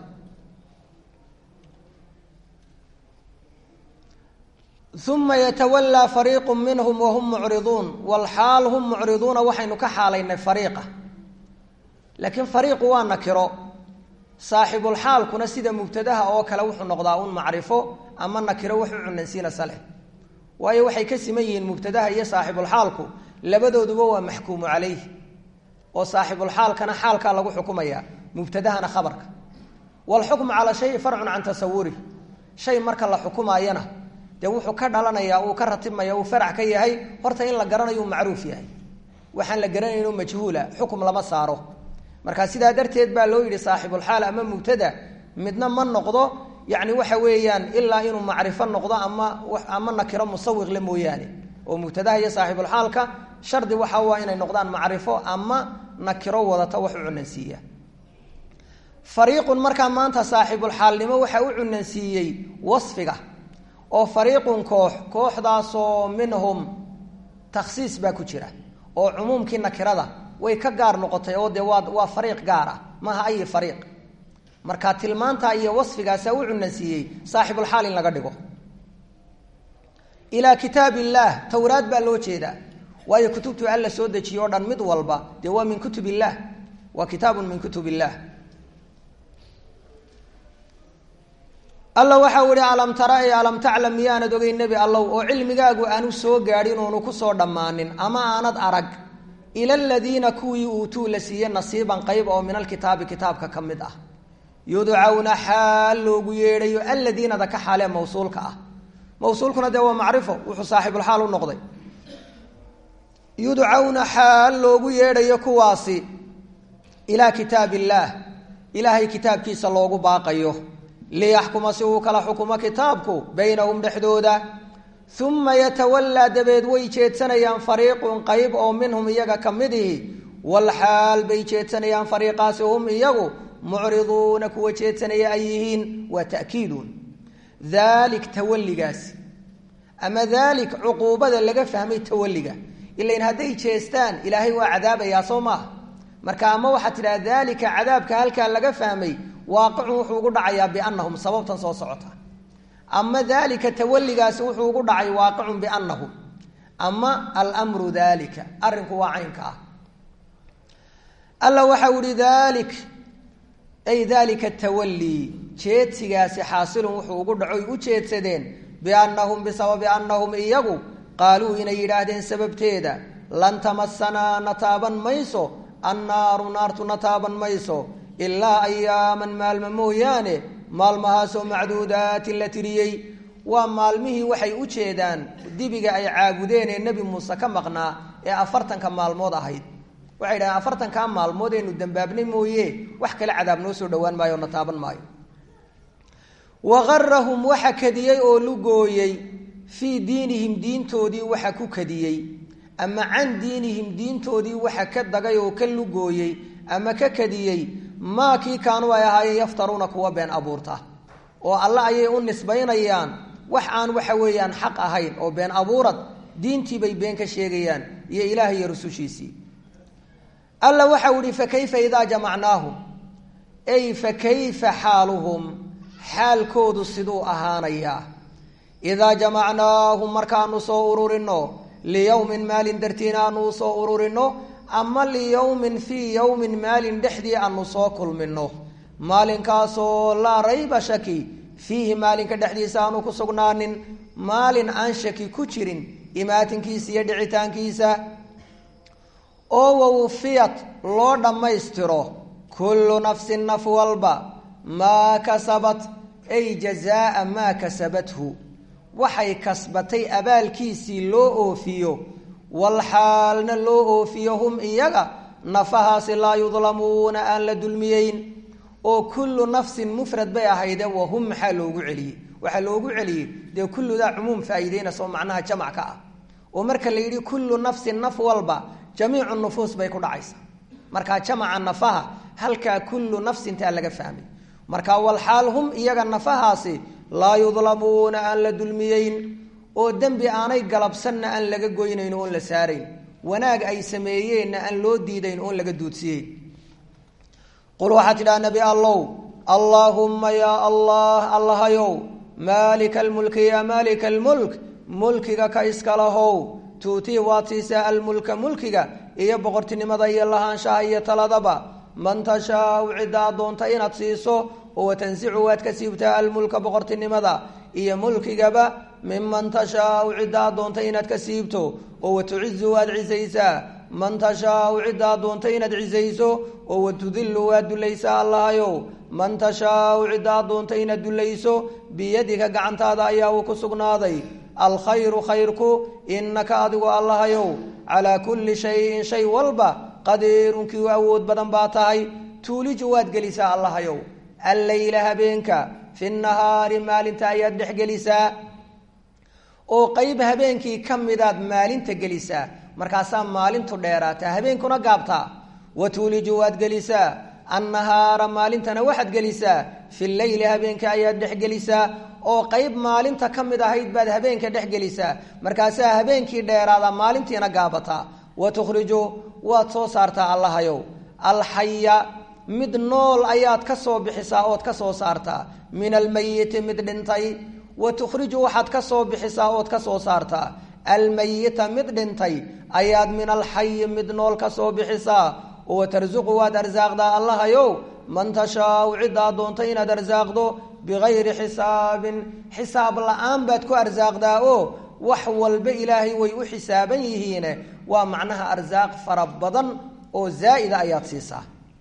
uma yatawallaa fariiqu minhum wahum mucriduun walxaal hum mucriduuna waxaynu ka xaalaynay fariiqa laakiin fariiqu waa nakiro saaxibulxaalkuna sida mubtadaha oo kale wuxuu noqdaa un macrifo ama nakiro wax u cunansiina saleh waayo waxay ka siman yihiin mubtadaha iyo saaxibulxaalku labadooduba waa maxkuumu calayh oo saaxibulxaalkana xaalkaa lagu xukumaya mubtadahana khabarka waalxukmu calaa shayi farcun can tasawuri shay marka la xukumaayana dee wuxuu ka dhalanayaa uu ka ratibmaya uu farac ka yahay horta in la garanayo uu macruuf yahay waxaan la garanayn majhuula xukum lama saaro marka sidaa darteed baa loo yidhi saaxibulxaal ama mubtada midna ma noqdo yani waxa weeyaan ilaa inuu macrifo noqdo ama ama nakiro musawiqle mooyaane oo mubtadaha iyo saaxibulxaalka shardi waxa waa inay noqdaan macrifo ama nakiro wadata wax u cunansiiya fariiqun markaa maanta saaxibulxaalnimo waxa u cunansiiyey wasfiga oo fariiqun koox kooxdaasoo minhum takhsiis baa ku jira oo cumuumkii nakirada way ka gaar noqotay oo dee waa waa fariiq gaar ah maaha ayi fariiq marka tilmaantaa iyo wasfigaasaa u cunansiiyey saaxibulxaal in laga dhigo ilaa kitaab illaah towraad baa loo jeedaa waayo kutubtu alla soo dejiye o dhan mid walba dee waa min kutub illaah waa kitaabun min kutub illaah alla waxau ihi alam tara e alam taclam miyaanad ogey nebi allow oo cilmigaagu aanu soo gaadhin oonu kusoo dhammaanin ama aanad arag ila aladiina kuwii uutuu la siiye nasiiban qayb oo min alkitaabi kitaabka ka mid ah yudcawna xaal loogu yeedhayo aladiinada ka xaalee mawsuulka ah mawsuulkuna dee waa macrifo wuxuu saaxibulxaal u noqday yudcawna xaal loogu yeedhayo kuwaasi ilaa kitaab illaah ilaahay kitaabkiisa loogu baaqayo liyaxkuma si uu kala xukumo kitaabku baynahum dhexdooda uma yatawallaa dabeed way jeedsanayaan fariiqun qayb oo minhum iyaga ka mid ihi walxaal bay jeedsanayaan fariiqaasi hum iyagu mucriduuna kuwa jeedsanaya ay yihiin waa ta'kiidun daalik tawalligaasi ama daalik cuquubada laga fahmay tawalliga ilain hadday jeestaan ilaahay waa cadaabayaa soo maaha marka ama waxaad tidhaha daalika cadaabka halkaa laga fahmay waaqicun wuxuu ugu dhacayaa biannahum sababtan soo socota ama daalika tawalligaasi wuxuu ugu dhacay waaqicun biannahum ama almru daalika arrinku waa caynka ah alla waxau ihi daalik ay daalika tawallii jeedsigaasi xaasilun wuxuu ugu dhacoy u jeedsadeen biannahum bisababi annahum iyagu qaaluu inay yidhaahdeen sababteeda lan tamasanaa na taaban mayso annaaru naartu na taaban mayso ilaa ayaaman maalmo mooyaane maalmahaasoo macduudaatin la tiriyey waa maalmihii waxay u jeedaan dibiga ay caabudeen ee nebi muuse ka maqnaa ee afartanka maalmood ahayd waxay dhahdeen afartankaa maalmood aynu dambaabnay mooye wax kale cadaab noo soo dhowaan maayo o na taaban maayo wagarahum waxa kadiyey oo lugooyey fii diinihim diintoodii waxa ku kadiyey ama can diinihim diintoodii waxa ka dagay oo ka lugooyey ama ka kadiyey maa kii kaanuu ay ahaayeen yaftaruuna kuwa been abuurta oo alle ayay u nisbaynayaan wax aan waxa weeyaan xaq ahayn oo been abuurad diintii bay been ka sheegayaan iyo ilaah iyo rusushiisii alla waxau ihi fakayfa idaa jamacnaahum ay fakayfa xaaluhum xaalkoodu siduu ahaanayaa idaa jamacnaahum markaanu soo ururino liyowmin maalin dartiina aanu usoo ururino ama liyowmin fii yowmin maalin dhexdii aanu soo kulmino maalinkaasoo laa rayba shaki fiihi maalinka dhexdiisa aanu ku sugnaanin maalin aan shaki ku jirin imaatinkiisa iyo dhicitaankiisa oo wawfiyat loo dhammaystiro kullu nafsin naf walba maa kasabat ay jazaa maa kasabathu waxay kasbatay abaalkiisii loo oofiyo walxaalna loo oofiyo hum iyaga nafahaasi laa yudlamuuna aan la dulmiyeyn oo kullu nafsin mufrad bay ahayde wahum maxaa loogu celiyey waxaa loogu celiyey dee kulludaa cumuum faa'iideynaysa oo macnaha jamac ka ah oo marka la yidhi kullu nafsin naf walba jamiicu nufuus bay ku dhacaysa markaa jamaca nafaha halkaa kullu nafsintaa laga fahmay marka walxaal hum iyaga nafahaasi laa yudlamuuna aan la dulmiyeyn oo dembi aanay galabsanna aan laga goynayn oon la saarayn wanaag ay sameeyeenna aan loo diidayn oon laga duudsiyeyn qul waxaa tidhaha nebi allow allaahumma yaa allah allahayow maalika almulki yaa maalika almulk mulkiga ka iska lahow tuutii waad siisaa almulka mulkiga iyo boqortinimada iyo lahaanshaha iyo taladaba man tashaau ciddaa doonta inaad siiso oo watansicu waad ka siibtaa almulka boqortinimada iyo mulkigaba minman tashaau ciddaa doonta inaad ka siibto oo watucizu waad cisaysaa man tashaau ciddaa doonta inaad cisayso oo watudillu waad dulaysaa allahayow man tashaau ciddaa doonta inaad dulayso biyadika gacantaada ayaa uu ku sugnaaday alkhayru khayrku inaka adigu allahayow calaa kulli shayin shay walba qadiirun kii u awood badan baa tahay tuuliju waad gelisaa allahayow alleyla habeenka fi nahaari maalinta ayaad dhex gelisaa oo qeyb habeenkii ka midaad maalinta gelisaa markaasaa maalintu dheeraataa habeenkuna gaabtaa wa tuuliju waad gelisaa annahaara maalintana waxaad gelisaa fi leyli habeenka ayaad dhex gelisaa oo qeyb maalinta ka mid ahayd baad habeenka dhex gelisaa markaasaa habeenkii dheeraada maalintiina gaabataa wa tukhriju waad soo saartaa allahayow alxaya mid nool ayaad ka soo bixisaa ood ka soo saartaa min almayiti mid dhintay wa tukhriju waxaad ka soo bixisaa ood ka soo saartaa almayita mid dhintay ayaad min alxayi mid nool ka soo bixisaa wa tarsuqu waad arsaaqdaa allahayow man tashaau ciddaa doonta inaad arsaaqdo bigayri xisaabin xisaab la-aan baad ku arsaaqdaa oo wax walba ilaahay way u xisaaban yihiine waa macnaha arsaaq fara badan oo zaa'ida ayaad siisaa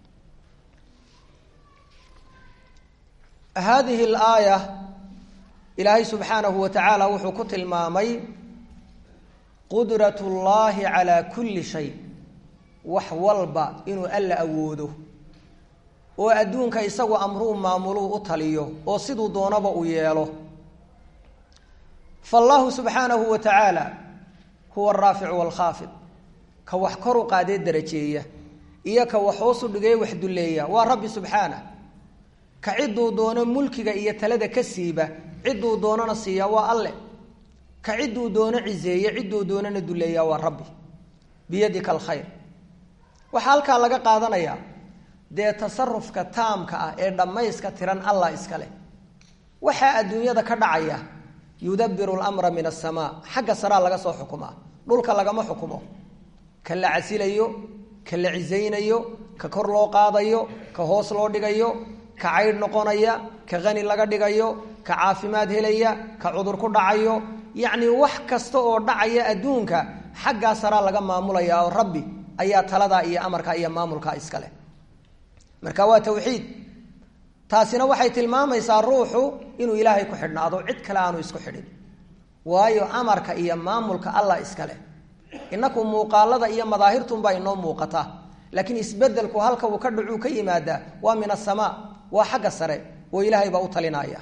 hadihi alaaya ilaahay subxaanahu wa tacaala wuxuu ku tilmaamay qudrat llaahi calaa kulli shay wax walba inuu alla awoodo oo adduunka isagu amruu maamuluu u taliyo oo siduu doonaba u yeelo fallaahu subxaanahu wa tacaala huwa araaficu waalkhaafid ka wax kor u qaadee darajeeya iyo ka wax hoosu dhigee wax dulleeya waa rabbi subxaanah ka cidduu doono mulkiga iyo talada ka siiba cidduu doonana siiya waa alle ka cidduu doono ciseeye cidduu doonana duleeya waa rabbi biyadika alkhayr waxaa halkaa laga qaadanayaa dee tasarufka taamka ah ee dhammayska tiran allah iskale waxaa adduunyada ka dhacaya yudabiru lamra min asamaa xagga saraa laga soo xukumaa dhulka lagama xukumo ka la casilayo ka la cisaynayo ka kor loo qaadayo ka hoos loo dhigayo ka caydh noqonaya ka qani laga dhigayo ka caafimaad helaya ka cudur ku dhacayo yacni wax kasta oo dhacaya adduunka xaggaa saraa laga maamulaya oo rabbi ayaa taladaa iyo amarkaa iyo maamulkaa iskale marka waa tawxiid taasina waxay tilmaamaysaa ruuxu inuu ilaahay ku xidhnaado cid kale aanu isku xidhin waayo amarka iyo maamulka allah iskale inaku muuqaalada iyo madaahirtunbaa inoo muuqata laakiin isbedelku halka uu ka dhacuu ka yimaadaa waa min asamaa waa xagga sare oo ilaahay baa u talinaya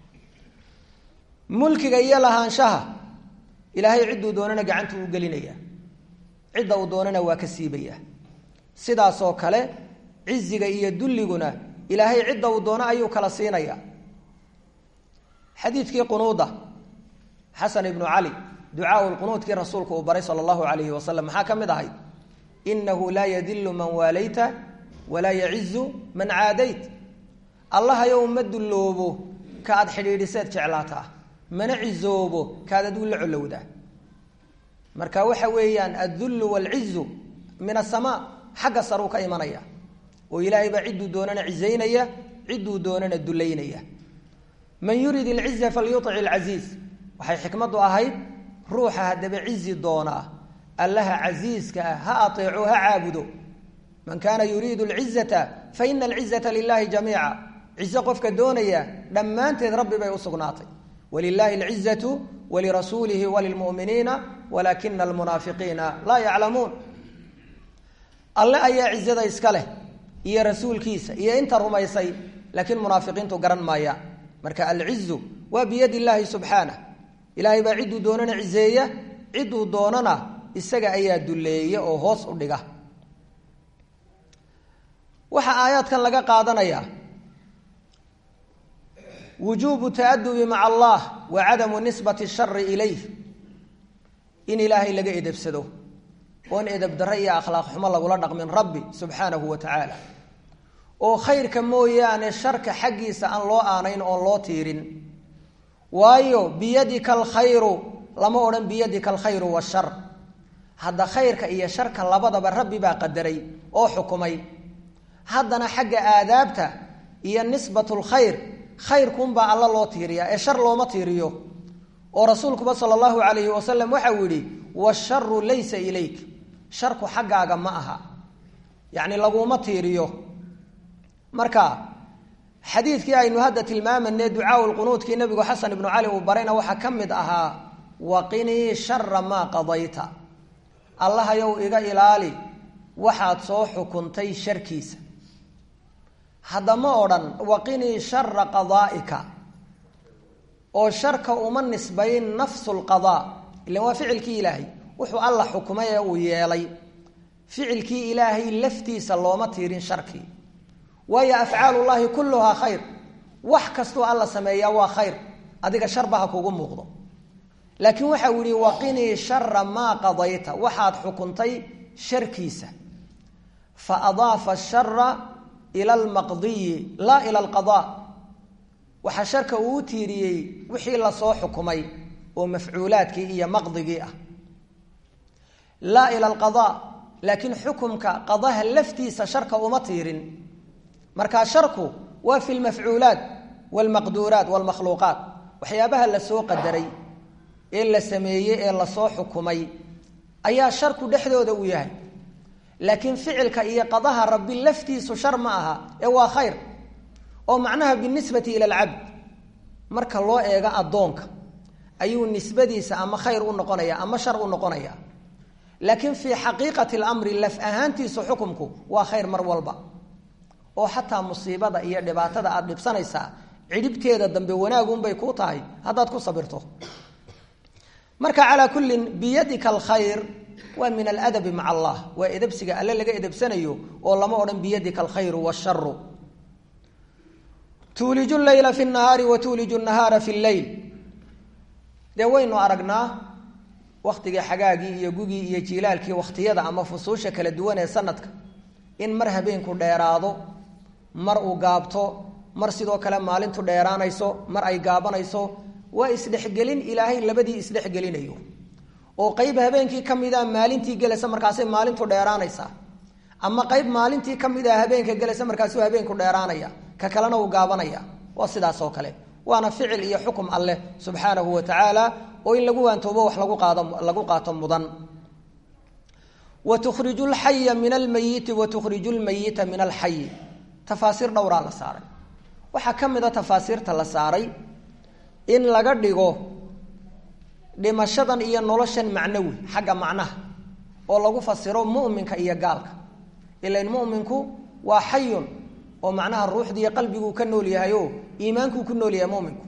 mulkiga iyo lahaanshaha ilaahay cidduu doonana gacantu u gelinaya cidda uu doonana waa ka siibaya sidaasoo kale ciziga iyo dulliguna ilaahay cidda uu doono ayuu kala siinaya xadiidkii qunuuda xasan ibnu cali ducaau lqunuudkii rasuulku uu baray sala allahu alayhi wasalam maxaa ka mid ahay inahu laa yadilu man waalayta walaa yacizu man caadayt allahayow ma dulloobo ka aad xidhiidhiseed jeclaataa mana cisoobo kaad aduu la colowdaa marka waxa weeyaan addullu waalcizu min asamaa xagga saruu ka imanaya oo ilaahay baa cidduu doonana cizaynaya cidduu doonana dulaynaya man yurid ilciza falyuic ilcasiiz waxay xikmaddu ahayd ruuxa haddaba cizi doonaa allaha casiiska ah ha ateeco ha caabudo man kaana yuriidu alcizata fa ina alcizata lilahi jamiica cize qofka doonaya dhammaanteed rabbi bay u sugnaatay wlilahi alcizatu walirasuulihi walilmu'miniina walaakina almunaafiqiina laa yaclamuun alle ayaa cizada iska leh iyo rasuulkiisa iyo inta rumaysay laakiin munaafiqiintu garan maayaan marka alcizu waa biyadi illaahi subxaanah ilaahay baa cidduu doonana cizeeya cidduu doonana isaga ayaa duleeya oo hoos u dhiga waxaa aayaadkan laga qaadanayaa wujuubu taadubi maca allah wa cadamu nisbati shari ilayh in ilaahay laga edebsado oon edeb darre iyo akhlaaq xumo lagula dhaqmin rabbi subxaanahu wa tacaala oo khayrka mooyaane sharka xaggiisa aan loo aanayn oon loo tiirin waayo biyadika alkhayru lama odhan biyadika alkhayru washar hadda khayrka iyo sharka labadaba rabbi baa qadaray oo xukumay haddana xagga aadaabta iyo nisbatu lkhayr khayrkuunbaa alla loo tiiriyaa ee shar looma tiiriyo oo rasuulkuba sala allahu calayhi wasalam waxau yidhi washaru laysa ilayk sharku xaggaaga ma aha yacni laguma tiiriyo marka xadiidkii aynu hadda tilmaamanay ducaau lqunuudkii nabigu xasan ibnu cali uu barayna waxaa ka mid ahaa waqinii shara maa qadayta allahayow iga ilaali waxaad soo xukuntay sharkiisa hadda ma odhan waqinii shara qadaa'ika oo sharka uma nisbayn nafsu lqadaa ilan waa ficilkii ilaahay wuxuu alla xukumay ee uu yeelay ficilkii ilaahay laftiisa looma tiirin sharkii waayo afcaalullaahi kulluhaa khayr wax kastuu alla sameeyaa waa khayr adiga sharba ha kugu muuqdo laakiin waxau yihi waqinii shara maa qadayta waxaad xukuntay sharkiisa fa adaafa shara ila almaqdiyi laa ila alqadaa waxaa sharka uu u tiiriyey wixii lasoo xukumay oo mafcuulaadkii iyo maqdigii ah laa ila alqadaa laakiin xukumka qadaha laftiisa sharka uma tiirin markaa sharku waa fi lmafcuulaat wlmaqduuraat wlmakhluuqaat waxyaabaha lasoo qadaray ee la sameeyey ee lasoo xukumay ayaa sharku dhexdooda uu yahay laakiin ficilka iyo qadaha rabbi laftiisu shar ma aha ee waa khayr oo macnaha binisbati ila alcabd marka loo eego addoonka ayuu nisbadiisa ama khayr u noqonaya ama shar u noqonaya laakiin fii xaqiiqati lamri laf ahaantiisu xukumku waa khayr mar walba oo xataa musiibada iyo dhibaatada aada dhibsanaysaa cidhibteeda dambe wanaagunbay kuu tahay haddaad ku sabirto marka calaa kullin biyadika alkhayr waa min aladabi maca allah waa edebsiga alle laga edebsanayo oo lama odhan biyadika alkhayru washaru tuuliju leyla fi nahaari wa tuuliju nahaara fi lleyl dee waynu aragnaa waktigii xagaagii iyo gugii iyo jiilaalkii wakhtiyada ama fusuusha kala duwan ee sanadka in mar habeenku dheeraado mar uu gaabto mar sidoo kale maalintu dheeraanayso mar ay gaabanayso waa isdhexgelin ilaahay labadii isdhexgelinayo oo qeyb habeenkii ka mida maalintii gelaysa markaasay maalintu dheeraanaysaa ama qeyb maalintii ka mid a habeenka gelaysa markaasuu habeenku dheeraanaya ka kalena uu gaabanaya waa sidaas oo kale waana ficil iyo xukum alleh subxaanahu wa tacaala oo in lagu waantoobo wax lagu qaado lagu qaato mudan wa tukhriju lxaya min almayiti wa tukhriju lmayita min alxayi tafaasiir dhowraa la saaray waxaa ka mid a tafaasiirta la saaray in laga dhigo dhimashadan iyo noloshan macnawi xagga macnaha oo lagu fasiro mu'minka iyo gaalka ilan mu'minku waa xayun oo macnaha ruuxdiiyo qalbiguu ka nool yahay oo iimaankuu ku nool yahay muminku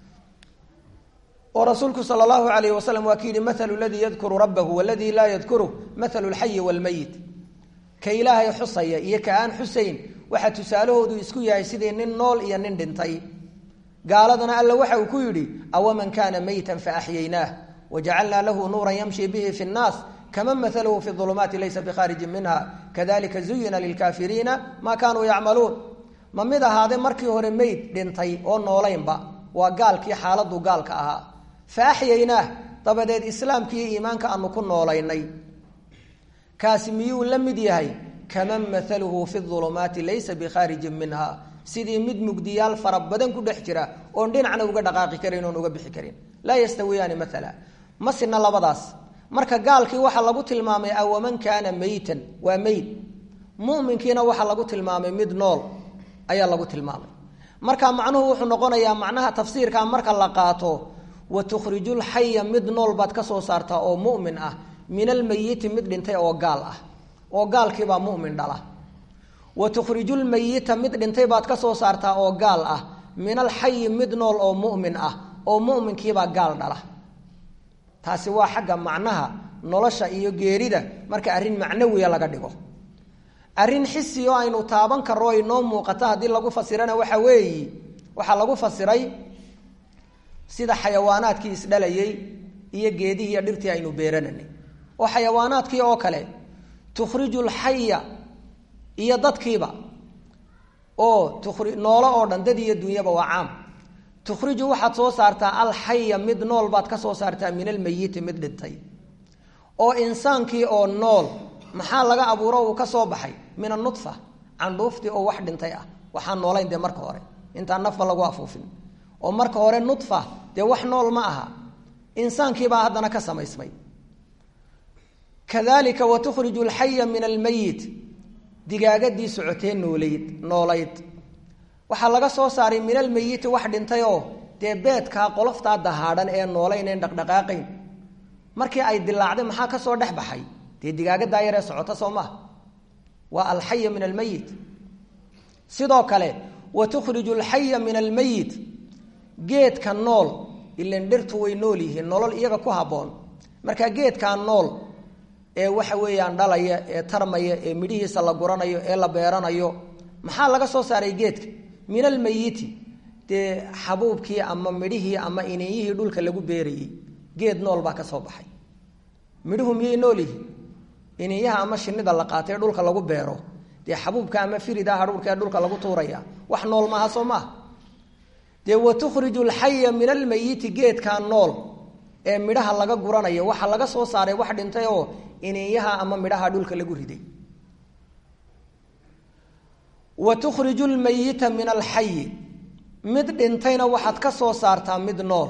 oo rasuulku sal allahu alayh wasalam waa ki yihi maalu ladii yadkuru rabbahu waladii laa yadkuruh maalu lxayi wlmayit ka ilaahay xusaya iyo ka aan xusayn waxaa tusaalahoodu isku yahay sidii nin nool iyo nin dhintay gaaladana alla waxa uu ku yidhi awaman kaana maytan faaxyaynaah wajacalnaa lahu nuuran yamshi bihi fi nnaas kaman maalahu fi ulumaati laysa bikhaarijin minha kadalika zuyina lilkaafiriina maa kaanuu yacmaluun ma mid ahaade markii hore meyd dhintay oo noolaynba waa gaalkii xaaladuu gaalka ahaa fa axyaynaah dabadeed islaamka iyo iimaanka aanu ku noolaynay kaasi miyuu la mid yahay kaman maaluhu fi ulumaati laysa bikhaarijin minha sidii mid mugdiyaal fara badan ku dhex jira oon dhinacna uga dhaqaaqi karin oon uga bixi karin laa yastawiyaani maala ma sina labadaas marka gaalkii waxaa lagu tilmaamay awaman kaana meytan waa meyd muminkiina waxaa lagu tilmaamay mid nool ayaa lagu tilmaamay marka macnuhu wuxuu noqonayaa macnaha tafsiirka marka la qaato wa tukhriju lxaya mid nool baad ka soo saartaa oo mumin ah min almeyiti mid dhintay oo gaal ah oo gaalkiibaa mumin dhala wa tukhriju lmeyita mid dhintay baad ka soo saartaa oo gaal ah min alxayi mid nool oo mumin ah oo muminkiibaa gaal dhala taasi waa xagga macnaha nolosha iyo geerida marka arrin macnawiya laga dhigo arrin xisi oo aynu taaban karro ay noo muuqato haddii lagu fasirana waxa weeyi waxaa lagu fasiray sida xayawaanaadkii isdhalayay iyo geedihii iyo dhirtii aynu beerananay oo xayawaanaadkii oo kale tukhriju lxaya iyo dadkiiba oo tukri noolo oo dhan dad iyo dunyaba waa caam tukhriju waxaad soo saartaa alxaya mid nool baad ka soo saartaa min almeyiti mid dhintay oo insaankii oo nool maxaa laga abuuro uu ka soo baxay min anudfa candhuuftii oo wax dhintay ah waxaan noolayn dee marka hore intaan nafba lagu afuufin oo marka hore nudfa dee wax nool ma aha insaankiibaa haddana ka samaysmay kadalika wa tukhriju alxaya min almeyit digaagadii socotee noolayd noolayd waxaa laga soo saaray min almeyiti wax dhintay oo dee beedkaa qoloftaa dahaadhan ee noolaynen dhaqdhaqaaqayn markii ay dilaacday maxaa ka soo dhex baxay dee digaagadaa yaree socota soo maha waa alxaya min almeyit sidoo kale wa tukhriju alxaya min almeyit geedka nool ilan dhirtu way nool yihiin nolol iyaga ku habboon marka geedkaa nool ee waxa weeyaan dhalaya ee tarmaya ee midhihiisa la guranayo ee la beeranayo maxaa laga soo saaray geedka min almeyiti dee xabuubkii ama midhihii ama ininyihii dhulka lagu beerayey geed nool baa ka soo baxay midhuhu miyay nool yihiin ininyaha ama shinida la qaatay dhulka lagu beero dee xabuubka ama firida hadhuurka ee dhulka lagu tuuraya wax nool maaha soo maaha dee wa tukhriju alxaya min almeyiti geedkaa nool ee midhaha laga guranayo waxaa laga soo saaray wax dhintay oo ininyaha ama midhaha dhulka lagu riday wa tukhriju lmeyita min alxayi mid dhintayna waxaad ka soo saartaa mid nool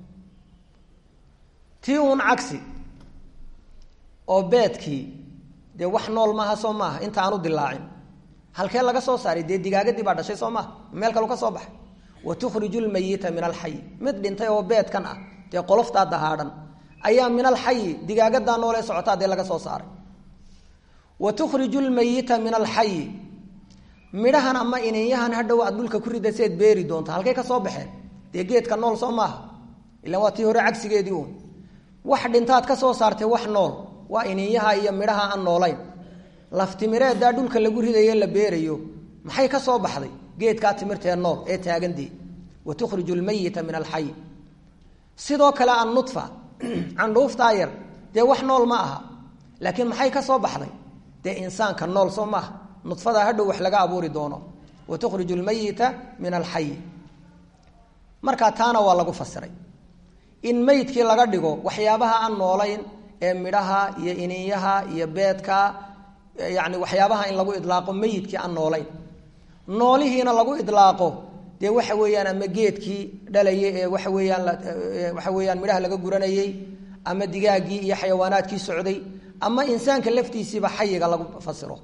tii uun cagsi oo beedkii dee wax nool maaha soo maaha inta aanu dilaacin halkee laga soo saaray dee digaagadii baa dhashay soo maaha meel kalu ka soo baxay wa tukhriju lmeyita min alxayi mid dhintay oo beedkan ah dee qoloftaa dahaadhan ayaa min alxayi digaagadaa noolee socotaa dee laga soo saaray wa tukhriju lmeyita min alxayi midhahan ama ininyahan hadhow aad dhulka ku rida seed beeri doonta halkay ka soo baxeen dee geedka nool soo maaha ilan waa tii hore cagsigeedii uun wax dhintaad ka soo saartay wax nool waa ininyaha iyo midhaha aan noolayn laftimireedaa dhulka lagu ridayo la beerayo maxay ka soo baxday geedkaa timirtee nool ee taagandii wa tukhriju lmeyita min alxayi sidoo kale annudfa candhuuftaa yar dee wax nool ma aha laakiin maxay ka soo baxday dee insaanka nool soo maaha nudfadaa hadhow wax laga abuuri doono wa tukhriju lmeyita min alxayi markaa taana waa lagu fasiray in meydkii laga dhigo waxyaabaha aan noolayn ee midhaha iyo ininyaha iyo beedka yani waxyaabaha in lagu idlaaqo meyidkii aan noolayn noolihiina lagu idlaaqo dee waxa weeyaan ama geedkii dhalayay ee waxa weeyaan waxa weeyaan midhaha laga guranayey ama digaaggii iyo xayawaanaadkii socday ama insaanka laftiisiiba xayiga lagu fasiro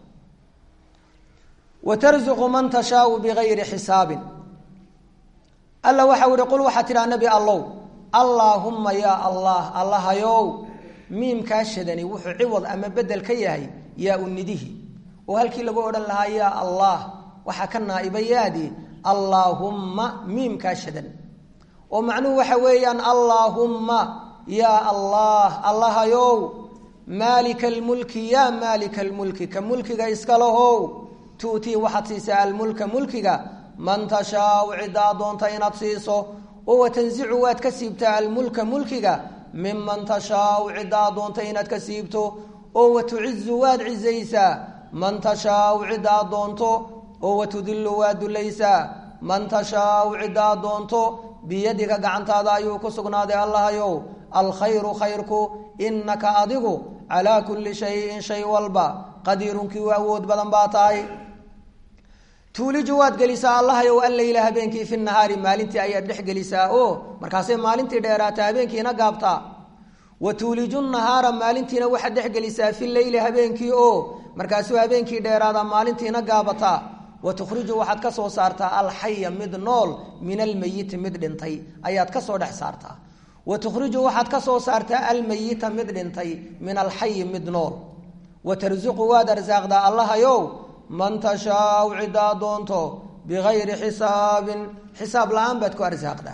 wa tarzuqu man tashaau bigayri xisaabin alla waxau ihi qul waxaa tidhaha nebi allow allaahumma yaa allah allahayow miimkaa shadani wuxuu ciwad ama bedel ka yahay yaa unidihi oo halkii lagu odhan lahaa yaa allah waxaa ka naa'iba yaadii allaahumma miimkaa shadan oo macnuhu waxa weeyaan allaahumma yaa allah allahayow maalika almulki yaa maalika almulki ka mulkiga iska lahow tu'tii waxaad siisaa almulka mulkiga man tashaau ciddaa doonta inaad siiso oo watanzicu waad ka siibtaa almulka mulkiga miman tashaau ciddaa doonta inaad ka siibto oo watucizu waad cizaysaa man tashaau ciddaa doonto oo watudillu waad dulaysaa man tashaau ciddaa doonto biyadiga gacantaada ayuu ku sugnaaday allahayow alkhayru khayrku inaka adigu calaa kulli shayin shay walba qadiirunkii u awood badan baa tahay tuuliju waad gelisaa allahayow alleyla habeenkii fi nahaari maalintii ayaad dhex gelisaa o markaasay maalintii dheeraata habeenkiina gaabtaa wa tuuliju nahaara maalintiina waxaad dhex gelisaa fi leyli habeenkii o markaasuu habeenkii dheeraada maalintiina gaabataa wa tukhriju waxaad ka soo saartaa alxaya mid nool min almeyiti mid dhintay ayaad kasoo dhex saartaa wa tukhriju waxaad ka soo saartaa almeyita mid dhintay min alxayi mid nool wa tarsuqu waad arsaaqdaa allahayow man tashaau ciddaa doonto bigayri xisaabin xisaab la-aan baad ku arsaaqdaa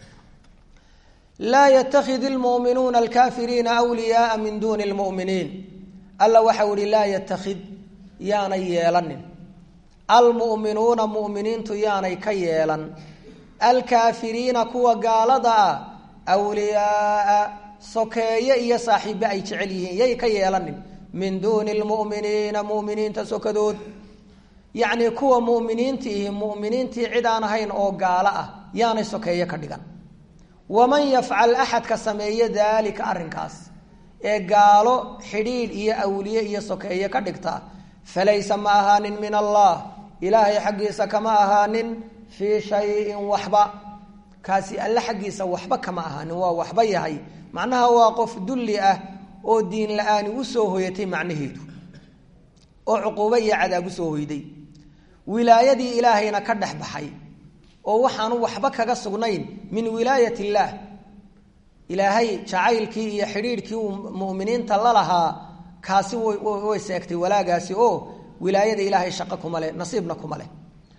laa yatakid lmuminuuna alkaafiriina wliyaaa min duuni lmuminiin alla waxau ihi laa yatakid yaanay yeelanin almu'minuuna mu'miniintu yaanay ka yeelan alkaafiriina kuwa gaalada ah awliyaaa sokeeye iyo saaxiibe ay jecel yihiin yay ka yeelanin min duuni lmu'miniina mu'miniinta sokadood yacnii kuwa mu'miniintiihi mu'miniintii cid aan ahayn oo gaalo ah yaanay sokeeye ka dhigan waman yafcal axadka sameeye daalika arrinkaas ee gaalo xidhiidh iyo awliye iyo sokeeye ka dhigta falaysa ma ahaanin min allah ilaahay xaggiisa kama ahaanin fii shayin waxba kaasi alle xaggiisa waxba kama ahaanin waa waxba yahay macnaha waa qof dulli ah oo diin la-aani usoo hoyatay macnaheedu oo cuquubo iyo cadaab usoo hoyday wilaayadii ilaahayna ka dhex baxay oo waxaanu waxba kaga sugnayn min wilaayat illaah ilaahay jacaylkii iyo xidhiidhkii uu muminiinta la lahaa kaasi way seegtay walaagaasi oo wilaayada ilaahay shaqo kuma leh nasiibna kuma leh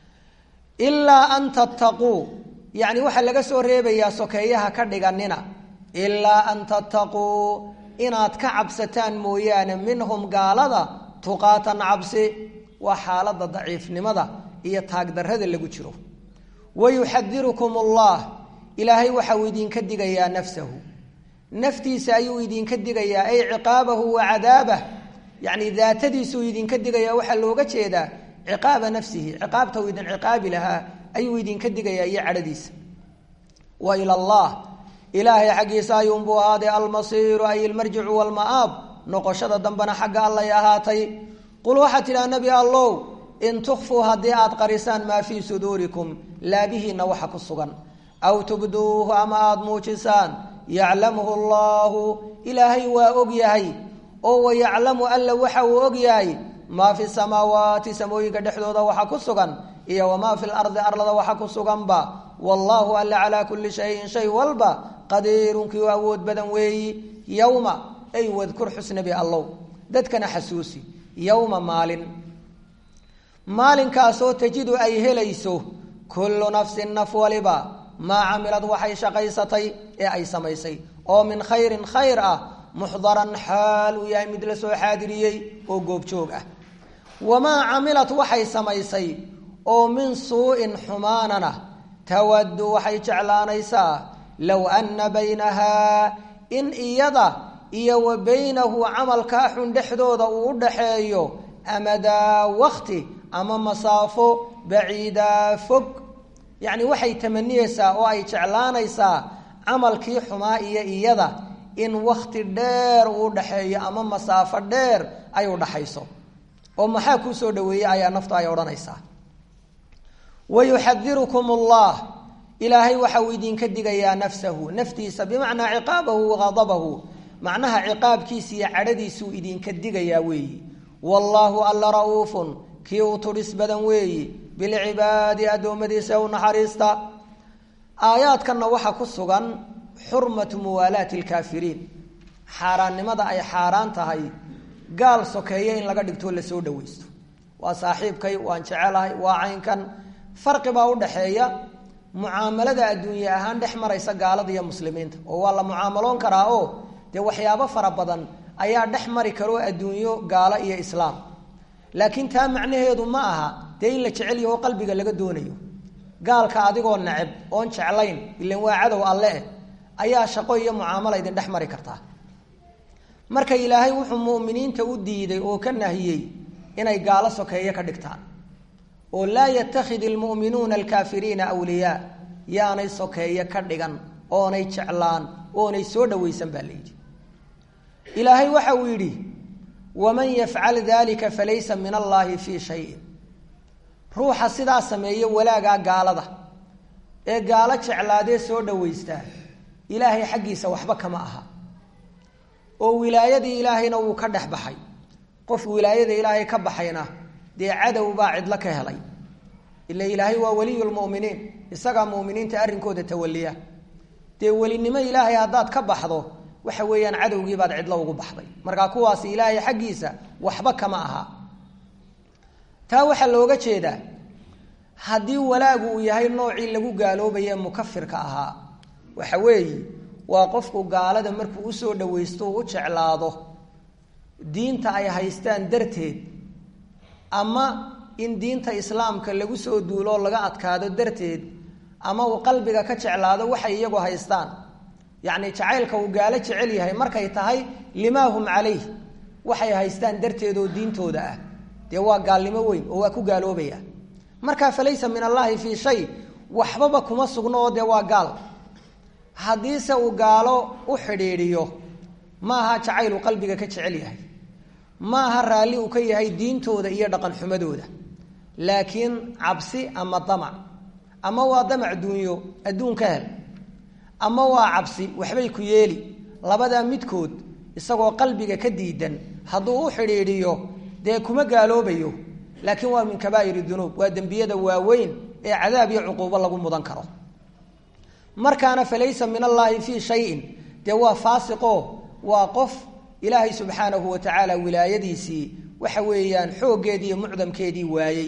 ilaa an tattaquu yacni waxaa laga soo reebayaa sokeeyaha ka dhiganina ilaa an tattaquu inaad ka cabsataan mooyaane minhum gaalada tuqaatan cabsi waa xaaladda daciifnimada iyo taagdarrada lagu jiro wayuxadirukum allah ilaahay waxauu idinka digayaa nafsahu naftiisa ayuu idinka digayaa ay ciqaabahu wa cadaabah yacni daatadiisuu idinka digayaa waxaa looga jeedaa ciqaaba nafsihi ciqaabta uu idin ciqaabi lahaa ayuu idinka digayaa iyo cadhadiisa wa ila allah ilaahay xaggiisa ayuunbuu ahaaday almasiiru ay ilmarjicu walma'aab noqoshada dambena xagga allay ahaatay qul waxaad tidhaha nebi allow in tukfuu haddii aad qarisaan maa fii suduurikum laabihiinna waxa ku sugan aw tubduuhu ama aada muujisaan yaclamuhu allaahu ilaahay waa og yahay oo wayaclamu alla waxa uu og yahay maa fi samaawaati samooyinka dhexdooda waxa ku sugan iyo wamaa fi lardi arlada waxa ku suganba wallaahu alla calaa kulli shayin shay walba qadiirunkii u awood badan weeyi yowma ay wadkur xusnabi allow dadkana xasuusi yowma maalin maalinkaasoo tajidu ay helayso kullu nafsin naf waliba maa camilad waxay shaqaysatay ee ay samaysay oo min khayrin khayr ah muxdaran xaal uu yahay mid la soo xaadiriyey oo goobjoog ah wamaa camilat waxay samaysay oo min suu-in xumaanana tawaddu waxay jeclaanaysaa low anna baynahaa in iyada iyo wa baynahu camalkaa xun dhexdooda uu u dhaxeeyo amadaa wakti ama masaafo baciidaa fog yacni waxay tamaniyeysaa oo ay jeclaanaysaa camalkii xumaa iyo iyada in wakti dheer uu dhaxeeyo ama masaafo dheer ay u dhaxayso oo maxaa kuu soo dhaweeyey ayaa naftu ay odhanaysaa wayuxadirukum allah ilaahay waxa uu idinka digayaa nafsahu naftiisa bimacnaa ciqaabahu waqadabahu macnaha ciqaabkiisa iyo cadhadiisuu idinka digayaa weeyi wallaahu alla ra'uufun kii uu tudhis badan weeyi bilcibaadi addoommadiisa u naxariista aayaadkanna waxaa ku sugan xurmatu muwaalaati alkaafiriin xaaraannimada ay xaaraan tahay gaal sokeeye in laga dhigtoo lasoo dhawaysto waa saaxiibkay waan jecelahay waa caynkan farqi baa u dhaxeeya mucaamalada adduunye ahaan dhex maraysa gaalada iyo muslimiinta oo waa la mucaamaloon karaa oo dee waxyaabo fara badan ayaa dhex mari karoo adduunyo gaalo iyo islaam laakiin taa macnaheedu ma aha dee in la jecel yaho qalbiga laga doonayo gaalka adigoo neceb oon jeclayn ilan waa cadow alle eh ayaa shaqo iyo mucaamala idin dhex mari kartaa marka ilaahay wuxuu mu'miniinta u diiday oo ka nahiyey inay gaalo sokeeye ka dhigtaan oo laa yattakhid ilmu'minuuna alkaafiriina awliyaa yaanay sokeeye ka dhigan oonay jeclaan oonay soo dhawaysan baa la yidhi ilaahay waxa uu yidhi waman yafcal dalika falaysa min allaahi fii shayin ruuxa sidaa sameeya walaagaa gaalada ee gaalo jeclaadee soo dhawaystaa ilaahay xaggiisa waxba kama aha oo wilaayadii ilaahayna wuu ka dhex baxay qof wilaayada ilaahay ka baxayna dee cadow baa cidlo ka helay ila ilaahay waa waliyu lmuminiin isagaa muminiinta arrinkooda tawaliya dee welinimo ilaahay haddaad ka baxdo waxa weeyaan cadowgiibaad cidlo ugu baxday markaa kuwaasi ilaahay xaggiisa waxba kama aha taa waxaa looga jeedaa haddii walaagu uu yahay noocii lagu gaaloobaye mukafirka ahaa waxa weeye waa qofku gaalada markuu usoo dhawaysto uu u jeclaado diinta ay haystaan darteed ama in diinta islaamka lagu soo duuloo laga adkaado darteed ama uu qalbiga ka jeclaado waxay iyagu haystaan yacni jacaylka uu gaalo jecel yahay markay tahay limaa hum calayh waxay haystaan darteed oo diintooda ah dee waa gaalnimo weyn oo waa ku gaaloobaya markaa falaysa min allaahi fii shay waxbaba kuma sugno oo dee waa gaal haddiise uu gaalo u xidhiidhiyo ma aha jacayl uu qalbiga ka jecel yahay ma aha raalli uu ka yahay diintooda iyo dhaqan xumadooda laakiin cabsi ama damac ama waa damac duunyo adduun ka hel ama waa cabsi waxbay ku yeeli labadaa midkood isagoo qalbiga ka diidan hadduu u xidhiidhiyo dee kuma gaaloobayo laakiin waa min kabaa'ir dunuub waa dembiyada waaweyn ee cadaab iyo cuquubo lagu mudan karo markaana falaysa min allaahi fii shayin dee waa faasiqo waa qof ilaahay subxaanahu wa tacaala wilaayadiisii waxa weeyaan xooggeedii iyo mucdamkeedii waayey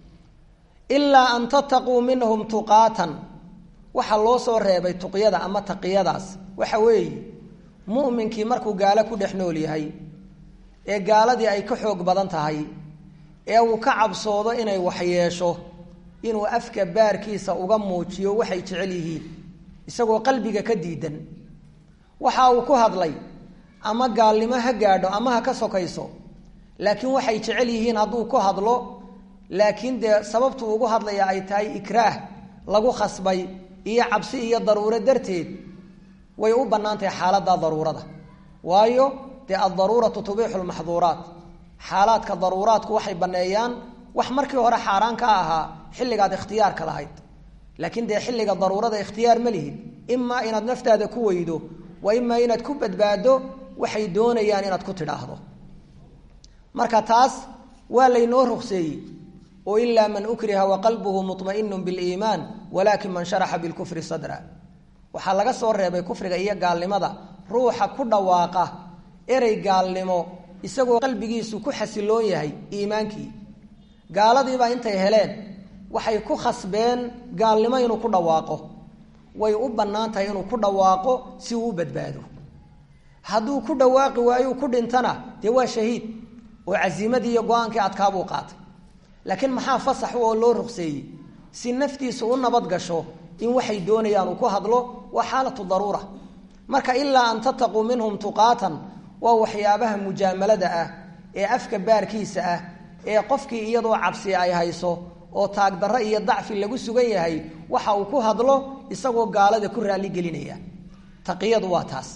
ilaa an tattaquu minhum tuqaatan waxaa loo soo reebay tuqyada ama taqiyadaas waxa weeye mu'minkii markuu gaalo ku dhex nool yahay ee gaaladii ay ka xoog badan tahay ee uu ka cabsoodo inay waxyeesho inuu afka baarkiisa uga muujiyo waxay jecel yihiin isagoo qalbiga ka diidan waxa uu ku hadlay ama gaalnimo ha gaadho ama ha ka sokayso laakiin waxay jecel yihiin hadduu ku hadlo laakiin dee sababtu ugu hadlaya ay tahay ikraah lagu khasbay iyo cabsi iyo daruuro darteed way u bannaan tahay xaaladda daruurada waayo dee addaruuratu tubiixu lmaxduuraat xaalaadka daruuraadku waxay banneeyaan wax markii hore xaaraan ka ahaa xilligaad ikhtiyaarka lahayd laakiin dee xilliga daruurada ikhtiyaar ma lihid imaa inaad naftaada ku weydo wa imaa inaad ku badbaado waxay doonayaan inaad ku tidhaahdo marka taas waa laynoo rugseeyey oo ilaa man ukriha waqalbuhu muطmainu biliimaan walaakin man sharaxa bilkufri sadra waxaa laga soo reebay kufriga iyo gaalnimada ruuxa ku dhawaaqa erey gaalnimo isagoo qalbigiisu ku xasiloon yahay iimaankii gaaladiibaa intay heleen waxay ku khasbeen gaalnimo inuu ku dhawaaqo way u bannaan tahay inuu ku dhawaaqo si uu u badbaado hadduu ku dhawaaqi waayo ku dhintana dee waa shahiid oo casiimadii iyo go-aankii adkaabuu qaatay laakiin maxaa fasax oo loo ruqseeyey si naftiisu u nabad gasho in waxay doonayaan uu ku hadlo waa xaalatu daruura marka ilaa an tattaquu minhum tuqaatan waa waxyaabaha mujaamalada ah ee afka baarkiisa ah ee qofkii iyadoo cabsi ay hayso oo taagdarro iyo dacfi lagu sugan yahay waxa uu ku hadlo isagoo gaalada ku raalli gelinaya taqiyadu waa taas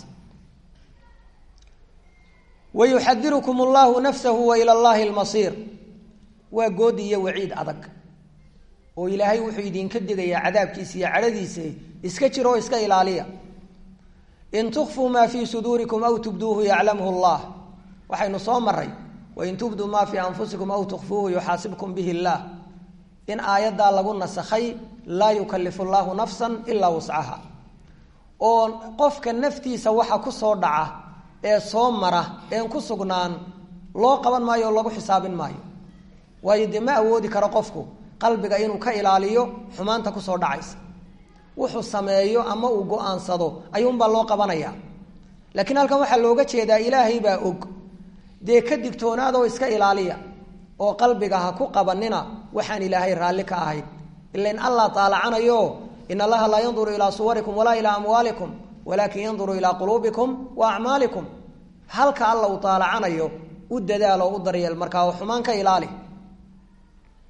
wayuxadirukum allahu nafsahu wa ila llahi lmasiir waa goodi iyo waciid adag oo ilaahay wuxuu idinka digayaa cadaabkiisa iyo cadhadiisa iska jir oo iska ilaaliya in tukfuu maa fii suduurikum aw tubduuhu yaclamhu llah waxaynu soo maray wain tubduu maa fii anfusikum aw tukfuuhu yuxaasibkum bihi llah in aayaddaa lagu nasakhay laa yukalifu llaahu nafsan ilaa wuscaha oo qofka naftiisa waxa ku soo dhaca ee soo mara een ku sugnaan loo qaban maayo oo lagu xisaabin maayo waayo dee ma awoodi karo qofku qalbiga inuu ka ilaaliyo xumaanta kusoo dhacaysa wuxuu sameeyo ama uu go-aansado ayuunbaa loo qabanaya laakiin halkan waxaa looga jeedaa ilaahay baa og dee ka digtoonaadoo iska ilaaliya oo qalbiga ha ku qabanina waxaan ilaahay raalli ka ahayn ila in allah taalacanayo in allaha laa yanduru ilaa suwarikum walaa ilaa amwaalikum walaakin yanduru ilaa quluubikum wa acmaalikum halka alla uu taalacanayo u dadaalo u daryeel markaa oo xumaan ka ilaali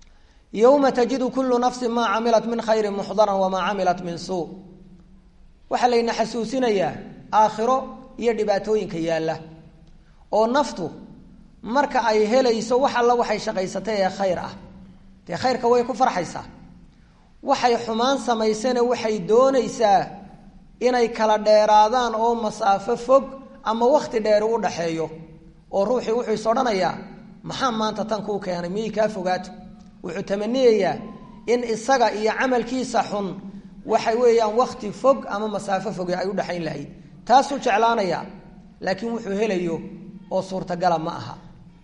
yowma tajidu kullu nafsin maa camilat min khayrin muxdaran wamaa camilat min suu waxaa layna xasuusinayaa aakhiro iyo dhibaatooyinka yaalla oo naftu marka ay helayso wax alla waxay shaqaysatay ee khayr ah dee khayrka way ku farxaysaa waxay xumaan samaysana waxay doonaysaa inay kala dheeraadaan oo masaafo fog ama wakhti dheer u dhaxeeyo oo ruuxii wuxuu is odhanayaa maxaa maanta tan kuu keenay miyay kaa fogaato wuxuu tamaniyayaa in isaga iyo camalkiisa xun waxa weeyaan wakhti fog ama masaafo foge ay u dhexayn lahayd taasuu jeclaanayaa laakiin wuxuu helayo oo suurtagala ma aha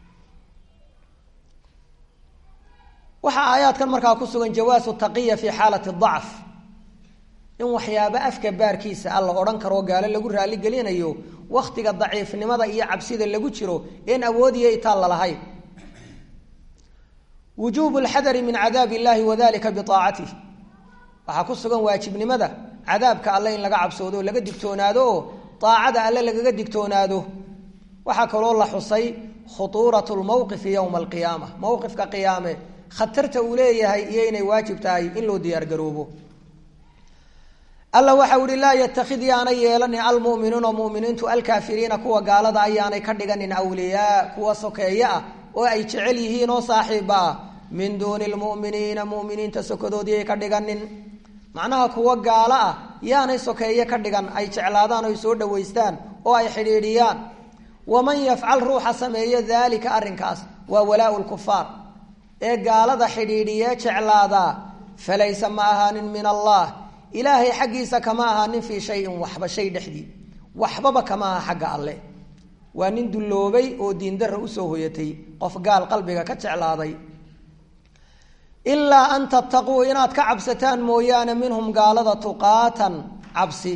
waxaa aayaadkan markaa ku sugan jawaasu taqiya fi xaalati dacf in waxyaabo afka baarkiisa a la odhan karoo gaalo lagu raaligelinayo wakhtiga daciifnimada iyo cabsida lagu jiro een awoodiyo itaal lalahayn wujuubu lxadari min cadaab illahi wadalika biaacatih waxaa ku sugan waajibnimada cadaabka alle in laga cabsoodo oo laga digtoonaado oo aacada alle lagaga digtoonaado waxaa kaloo la xusay khutuurat lmowqifi yowma alqiyaama mowqifka qiyaame khatarta uu leeyahay iyo inay waajib tahay in loo diyaargaroobo alla waxau ihi laa yatakid yaanay yeelanin almuminuuna muminiintu alkaafiriina kuwa gaalada ayaanay ka dhiganin awliyaa kuwa sokeeye ah oo ay jecel yihiin oo saaxiiba ah min duuni lmuminiina muminiinta sokadoodii ka dhiganin macnaha kuwa gaalo ah yaanay sokeeye ka dhigan ay jeclaadaan o ay soo dhawaystaan oo ay xidhiidhiyaan waman yafcal ruuxa sameeyo daalika arrinkaas waa walaau lkufaar ee gaalada xidhiidhiyee jeclaadaa falaysa ma ahaanin min allah ilaahay xaggiisa kama ahaanin fii shayin waxba shay dhexdii waxbaba kama aha xagga alle waa nin dulloobay oo diindarra usoo hoyatay qof gaal qalbiga ka jeclaaday ilaa an tattaquu inaad ka cabsataan mooyaane minhum gaalada tuqaatan cabsi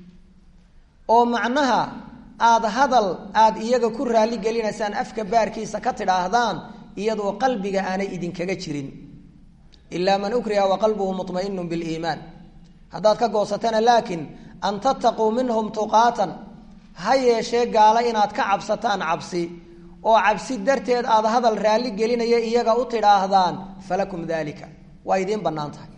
oo macnaha aada hadal aada iyaga ku raali gelinaysaan afka baarkiisa ka tidhaahdaan iyadoo qalbiga aanay idinkaga jirin ilaa man ukriha wa qalbuhu muطmainu biliimaan haddaad ka goosatana laakiin an tattaquu minhum tuqaatan ha yeeshee gaalo inaad ka cabsataan cabsi oo cabsi darteed aad hadal raalli gelinaya iyaga u tidhaahdaan falakum dalika waa idiin bannaan tahay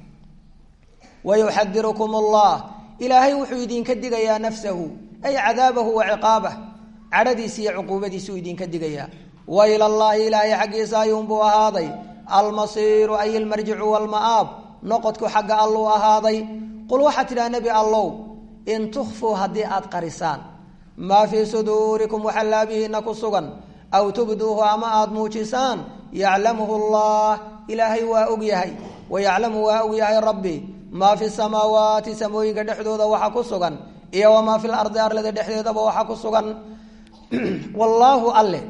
wayuxadirukum allah ilaahay wuxuu idinka digayaa nafsahu ay cadaabahu wa ciqaabah cadhadiisa iyo cuquubadiisuu idinka digayaa wa ila llaahi ilaahay xaggiisa ayuunbuu ahaaday almasiiru ay ilmarjicu walma'aab noqodku xagga alluu ahaaday qul waxaad tidhaha nebi allow in tukfuu haddii aad qarisaan maa fii suduurikum waxa laabihiina ku sugan aw tubduuhu ama aada muujisaan yaclamuhu allah ilaahay waa og yahay wa yaclamu waa og yahay rabbi maa fi samaawaati samooyinka dhexdooda waxa ku sugan iyo wamaa fi lardi arlada dhexdeedaba waxa ku sugan wallaahu alle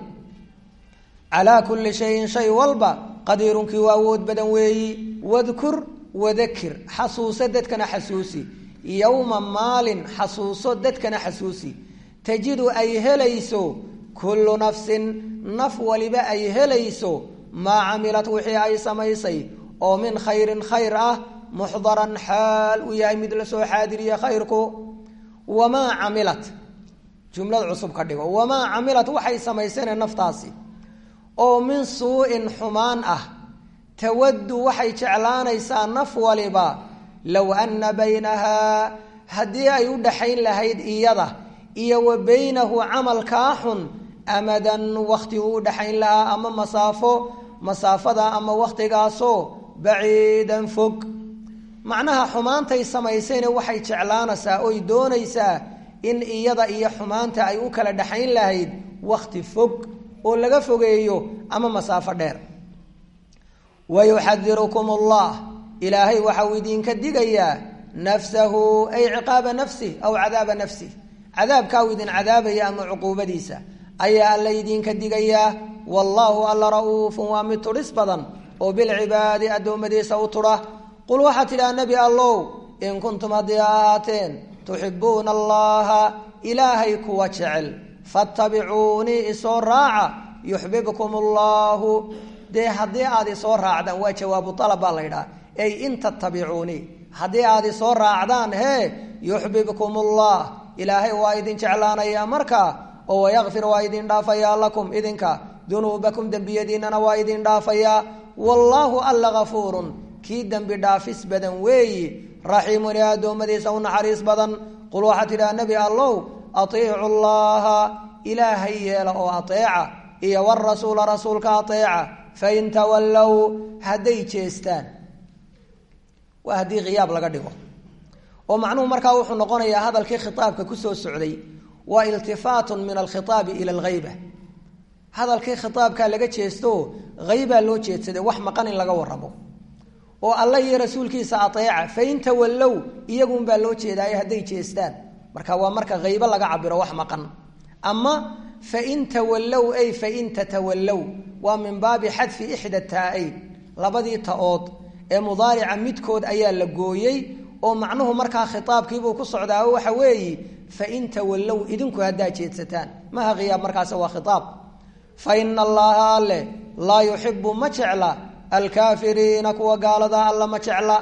calaa kulli shayin shay walba qadiirunkii waa awood badan weeyi wadkur wadakir xasuuso dadkana xasuusi yowma maalin xasuuso dadkana xasuusi tajidu ay helayso kullu nafsin naf waliba ay helayso maa camilat wixii ay samaysay oo min khayrin khayr ah muxdaran xaal uu yahay mid la soo xaadiriye khayrku wamaa camilat jumlad cusub ka dhigo wamaa camilat waxay samaysane naftaasi oo min suu-in xumaan ah tawaddu waxay jeclaanaysaa naf waliba low anna baynahaa haddii ay u dhaxayn lahayd iyada iyo wa baynahu camalkaa xun amadan wakti uu u dhaxayn lahaa ama masaafo masaafada ama wakhtigaasoo baciidan fog macnaha xumaantay samaysayna waxay jeclaanaysaa oy doonaysaa in iyada iyo xumaanta ay u kala dhaxayn lahayd wakhti fog oo laga fogeeyo ama masaafo dheer wayuxadirukum allah ilaahay waxauu idinka digayaa nafsahu ay ciqaaba nafsih aw cadaaba nafsih cadaabkaa uu idin cadaabaya ama cuquubadiisa ayaa alla idinka digayaa wallaahu alla ra'uufun waa mid tudhis badan oo bilcibaadi addoommadiisa u tudha qul waxaad tidhaha nebi allow in kuntum haddii ahaateen tuxibuuna allaha ilaahay kuwa jecel fattabicuunii isoo raaca yuxbibkum allahu dee haddii aad isoo raacdaan waa jawaabu alab baa la ydhaha ey in tattabicuunii haddii aad isoo raacdaan hee yuxbibkum allah ilaahay waa idin jeclaanayaa markaa oo wayakfir waa idin dhaafayaa lakum idinka dunuubakum dembiyadiinana waa idin dhaafayaa wallaahu alla gafuurun kii dembi dhaafis badan weeyi raxiimun ee addoommadiisa u naxariis badan qul waxaa tidhaha nebi allow atiicu llaha ilaahay yeela oo ateeca iyo warasuula rasuulka ateeca fain tawallow hadday jeestaan waa haddii khiyaab laga dhigo oo macnuhu markaa wuxuu noqonayaa hadalkii khitaabka kusoo socday waa iltifaatun min alkhitaabi ila alghayba hadalkii khitaabkaa laga jeesto haybaa loo jeedsaday wax maqan in laga waramo oo alla iyo rasuulkiisa ateeca fain tawallow iyagunbaa loo jeedaaye hadday jeestaan marka waa marka haybo laga cabiro wax maqan ama fain tawallow ay fain tatawallow waa min baabi xadfi ixda taa-ayn labadii ta-ood ee mudaarica midkood ayaa la gooyey oo macnuhu markaa khitaabkiibuu ku socdaa waxa weeyi fain tawallow idinku haddaa jeedsataan maha khiyaab markaas waa khitaab fa ina allaha alle laa yuxibu ma jecla alkaafiriina kuwa gaalada alla ma jecla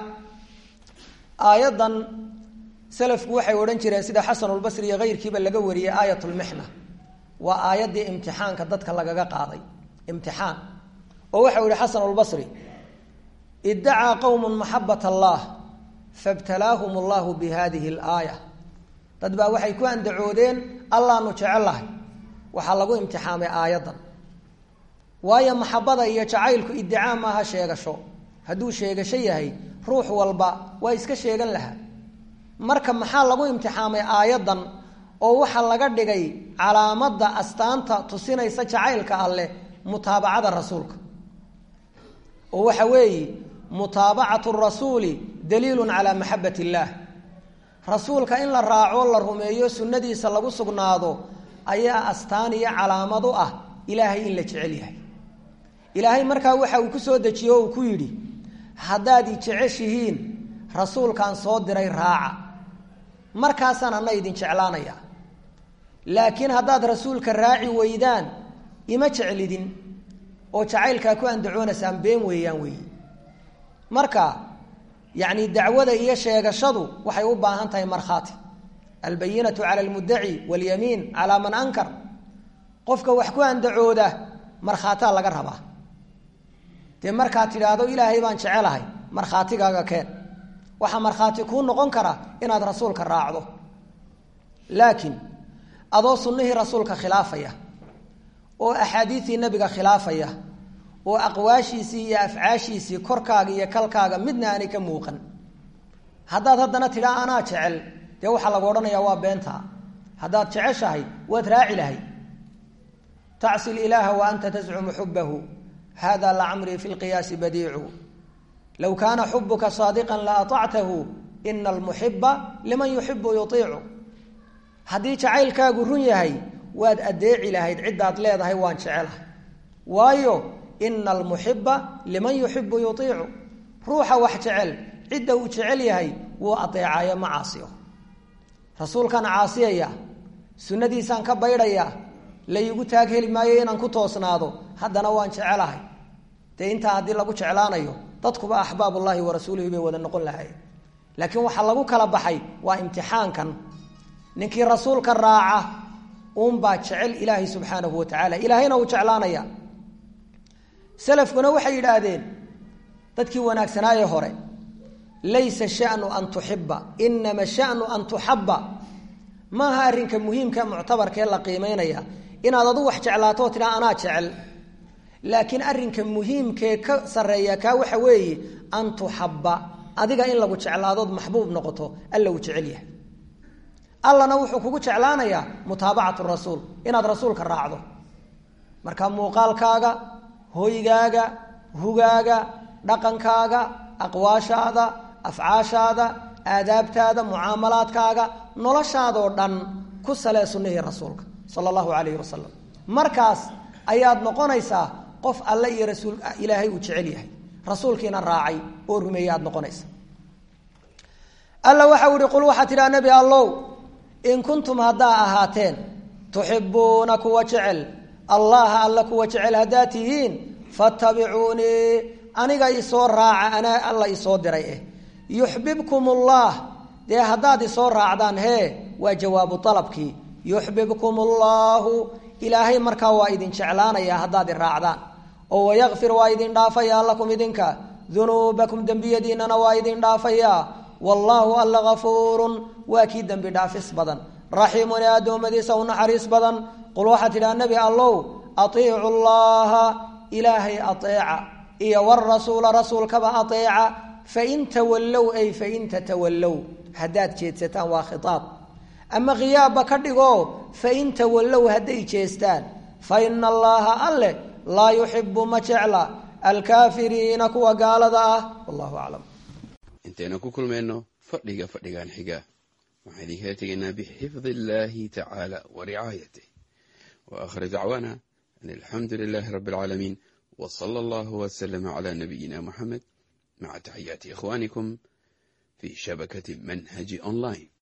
aayaddan salafku waxay odhan jireen sida xasanulbasri iyo keyrkiiba laga wariyey aayat lmixna waa aayaddii imtixaanka dadka lagaga qaaday imtixaan oo waxau yihi xasanulbasri iddacaa qowmu maxabat allah fabtalaahum allahu bi hadihi alaaya dad baa waxay ku andacoodeen allaanu jecellahay waxaa lagu imtixaamay aayaddan waayo maxabada iyo jacaylku iddicaa maaha sheegasho hadduu sheegasho yahay ruux walba waa iska sheegan lahaa marka maxaa lagu imtixaamay aayaddan oo waxaa laga dhigay calaamadda astaanta tusinaysa jacaylka alleh mutaabacada rasuulka oo waxa weeye mutaabacatu rasuuli daliilun calaa maxabat illaah rasuulka in la raaco la rumeeyo sunnadiisa lagu sugnaado ayaa astaan iyo calaamad u ah ilaahay in la jecel yahay ilaahay markaa waxa uu ku soo dejiye o uu ku yidhi haddaad i jeceshihiin rasuulkaan soo diray raaca markaasaan ana idin jeclaanaya laakiin haddaad rasuulka raaci weydaan ima jeclidin oo jacaylkaa ku andacoonaysaan been weeyaan weeyi marka yacni dacwada iyo sheegashadu waxay u baahan tahay markhaati albayinatu cala almuddaci walyamiin calaa man ankar qofka wax ku andacooda markhaataa laga rabaa dee markaad tidhaahdo ilaahay baan jecelahay markhaatigaaga keen waxaa markhaati kuu noqon kara inaad rasuulka raacdo laakiin adoo sunnihii rasuulka khilaafaya oo axaadiistii nebiga khilaafaya oo aqwaashiisii iyo afcaashiisii korkaaga iyo kalkaaga midna aanay ka muuqan haddaad haddana tidhaa anaa jecel dee waxaa lagu odhanayaa waa beentaa haddaad jeceshahay waad raaci lahay tacsi ilaaha wa anta tascumu xubahu hada lacamrii fi lqiyaasi badiicu low kaana xubuka saadiqan la aactahu ina almuxiba liman yuxibu yuiicu haddii jacaylkaagu run yahay waad adeeci lahayd ciddaad leedahay waan jecelahay waayo ina almuxiba liman yuxibu yuiicu ruuxa wax jecel cidda uu jecel yahay wuu adeecayo ma caasiyo rasuulkaan caasiyaya sunnadiisaan ka baydhaya laygu taag heli maayo inaan ku toosnaado haddana waan jecelahay dee intaa haddii lagu jeclaanayo dadkuba axbaabullahi wa rasuulihi bay wada noqon lahayen laakiin waxaa lagu kala baxay waa imtixaankan ninkii rasuulka raaca uunbaa jecel ilaahay subxaanahu wa tacaala ilaahayna uu jeclaanaya salafkuna waxay yidhaahdeen dadkii wanaagsanaaye hore laysa shanu an tuxiba inama shanu an tuxaba maaha arrinka muhiimka muctabarkee la qiimeynaya inaad adu wax jeclaato oo tidhaa anaa jecel laakiin arrinka muhiimkee ka sarreeya kaa waxa weeye an tuxaba adiga in lagu jeclaadood maxbuub noqoto alla uu jecel yahay allana wuxuu kugu jeclaanayaa mutaabacatu rasuul inaad rasuulka raacdo marka muuqaalkaaga hoygaaga hugaaga dhaqankaaga aqwaashaada afcaashaada aadaabtaada mucaamalaadkaaga noloshaadoo dhan ku salee sunnihii rasuulka sala allahu calayhi wasalam markaas ayaad noqonaysaa qof alle iyo rasuul ilaahay uu jecel yahay rasuulkiina raacay oo rumeeyey aad noqonaysa alla waxau ihi qul waxaa tidhaha nebi allow in kuntum haddaa ahaateen tuxibuuna kuwa jecel allaha alla kuwa jecel haddaa tihiin fattabicuunii aniga isoo raaca anaa alla isoo diray eh yuxbibkum ullah dee haddaad isoo raacdaan hee waa jawaabu alabkii yuxbibkum ullahu ilaahay markaa waa idin jeclaanaya haddaad i raacdaan oo wayakfir waa idin dhaafayaa lakum idinka dunuubakum dembiyadiinana waa idin dhaafayaa wallaahu alla gafuurun waa kii dembi dhaafis badan raxiimun ee addoommadiisa u naxariis badan qul waxaad tidhaha nebi allow atiicu llaha ilaahay ateeca iyo warasuula rasuulkaba ateeca fain tawallow ay fain tatawallow haddaad jeedsataan waa khitaab ama khiyaabba ka dhigo fain tawallow hadday jeestaan fa ina allaha alle laa yuxibu ma jecla alkaafiriina kuwa gaalada ah wallahu aclam intaynu ku kulmayno fadhiga fadhigan xiga waxaan idinkala tegaynaa bixifdi illaahi tacaala wa ricaayatih wa aakhir dacwaana an alxamdu lilaahi rabbi alcaalamiin wa sala allahu wasalama calaa nabiyina muxamed maca taxiyaati ikhwaanikum fii shabakati manhaji online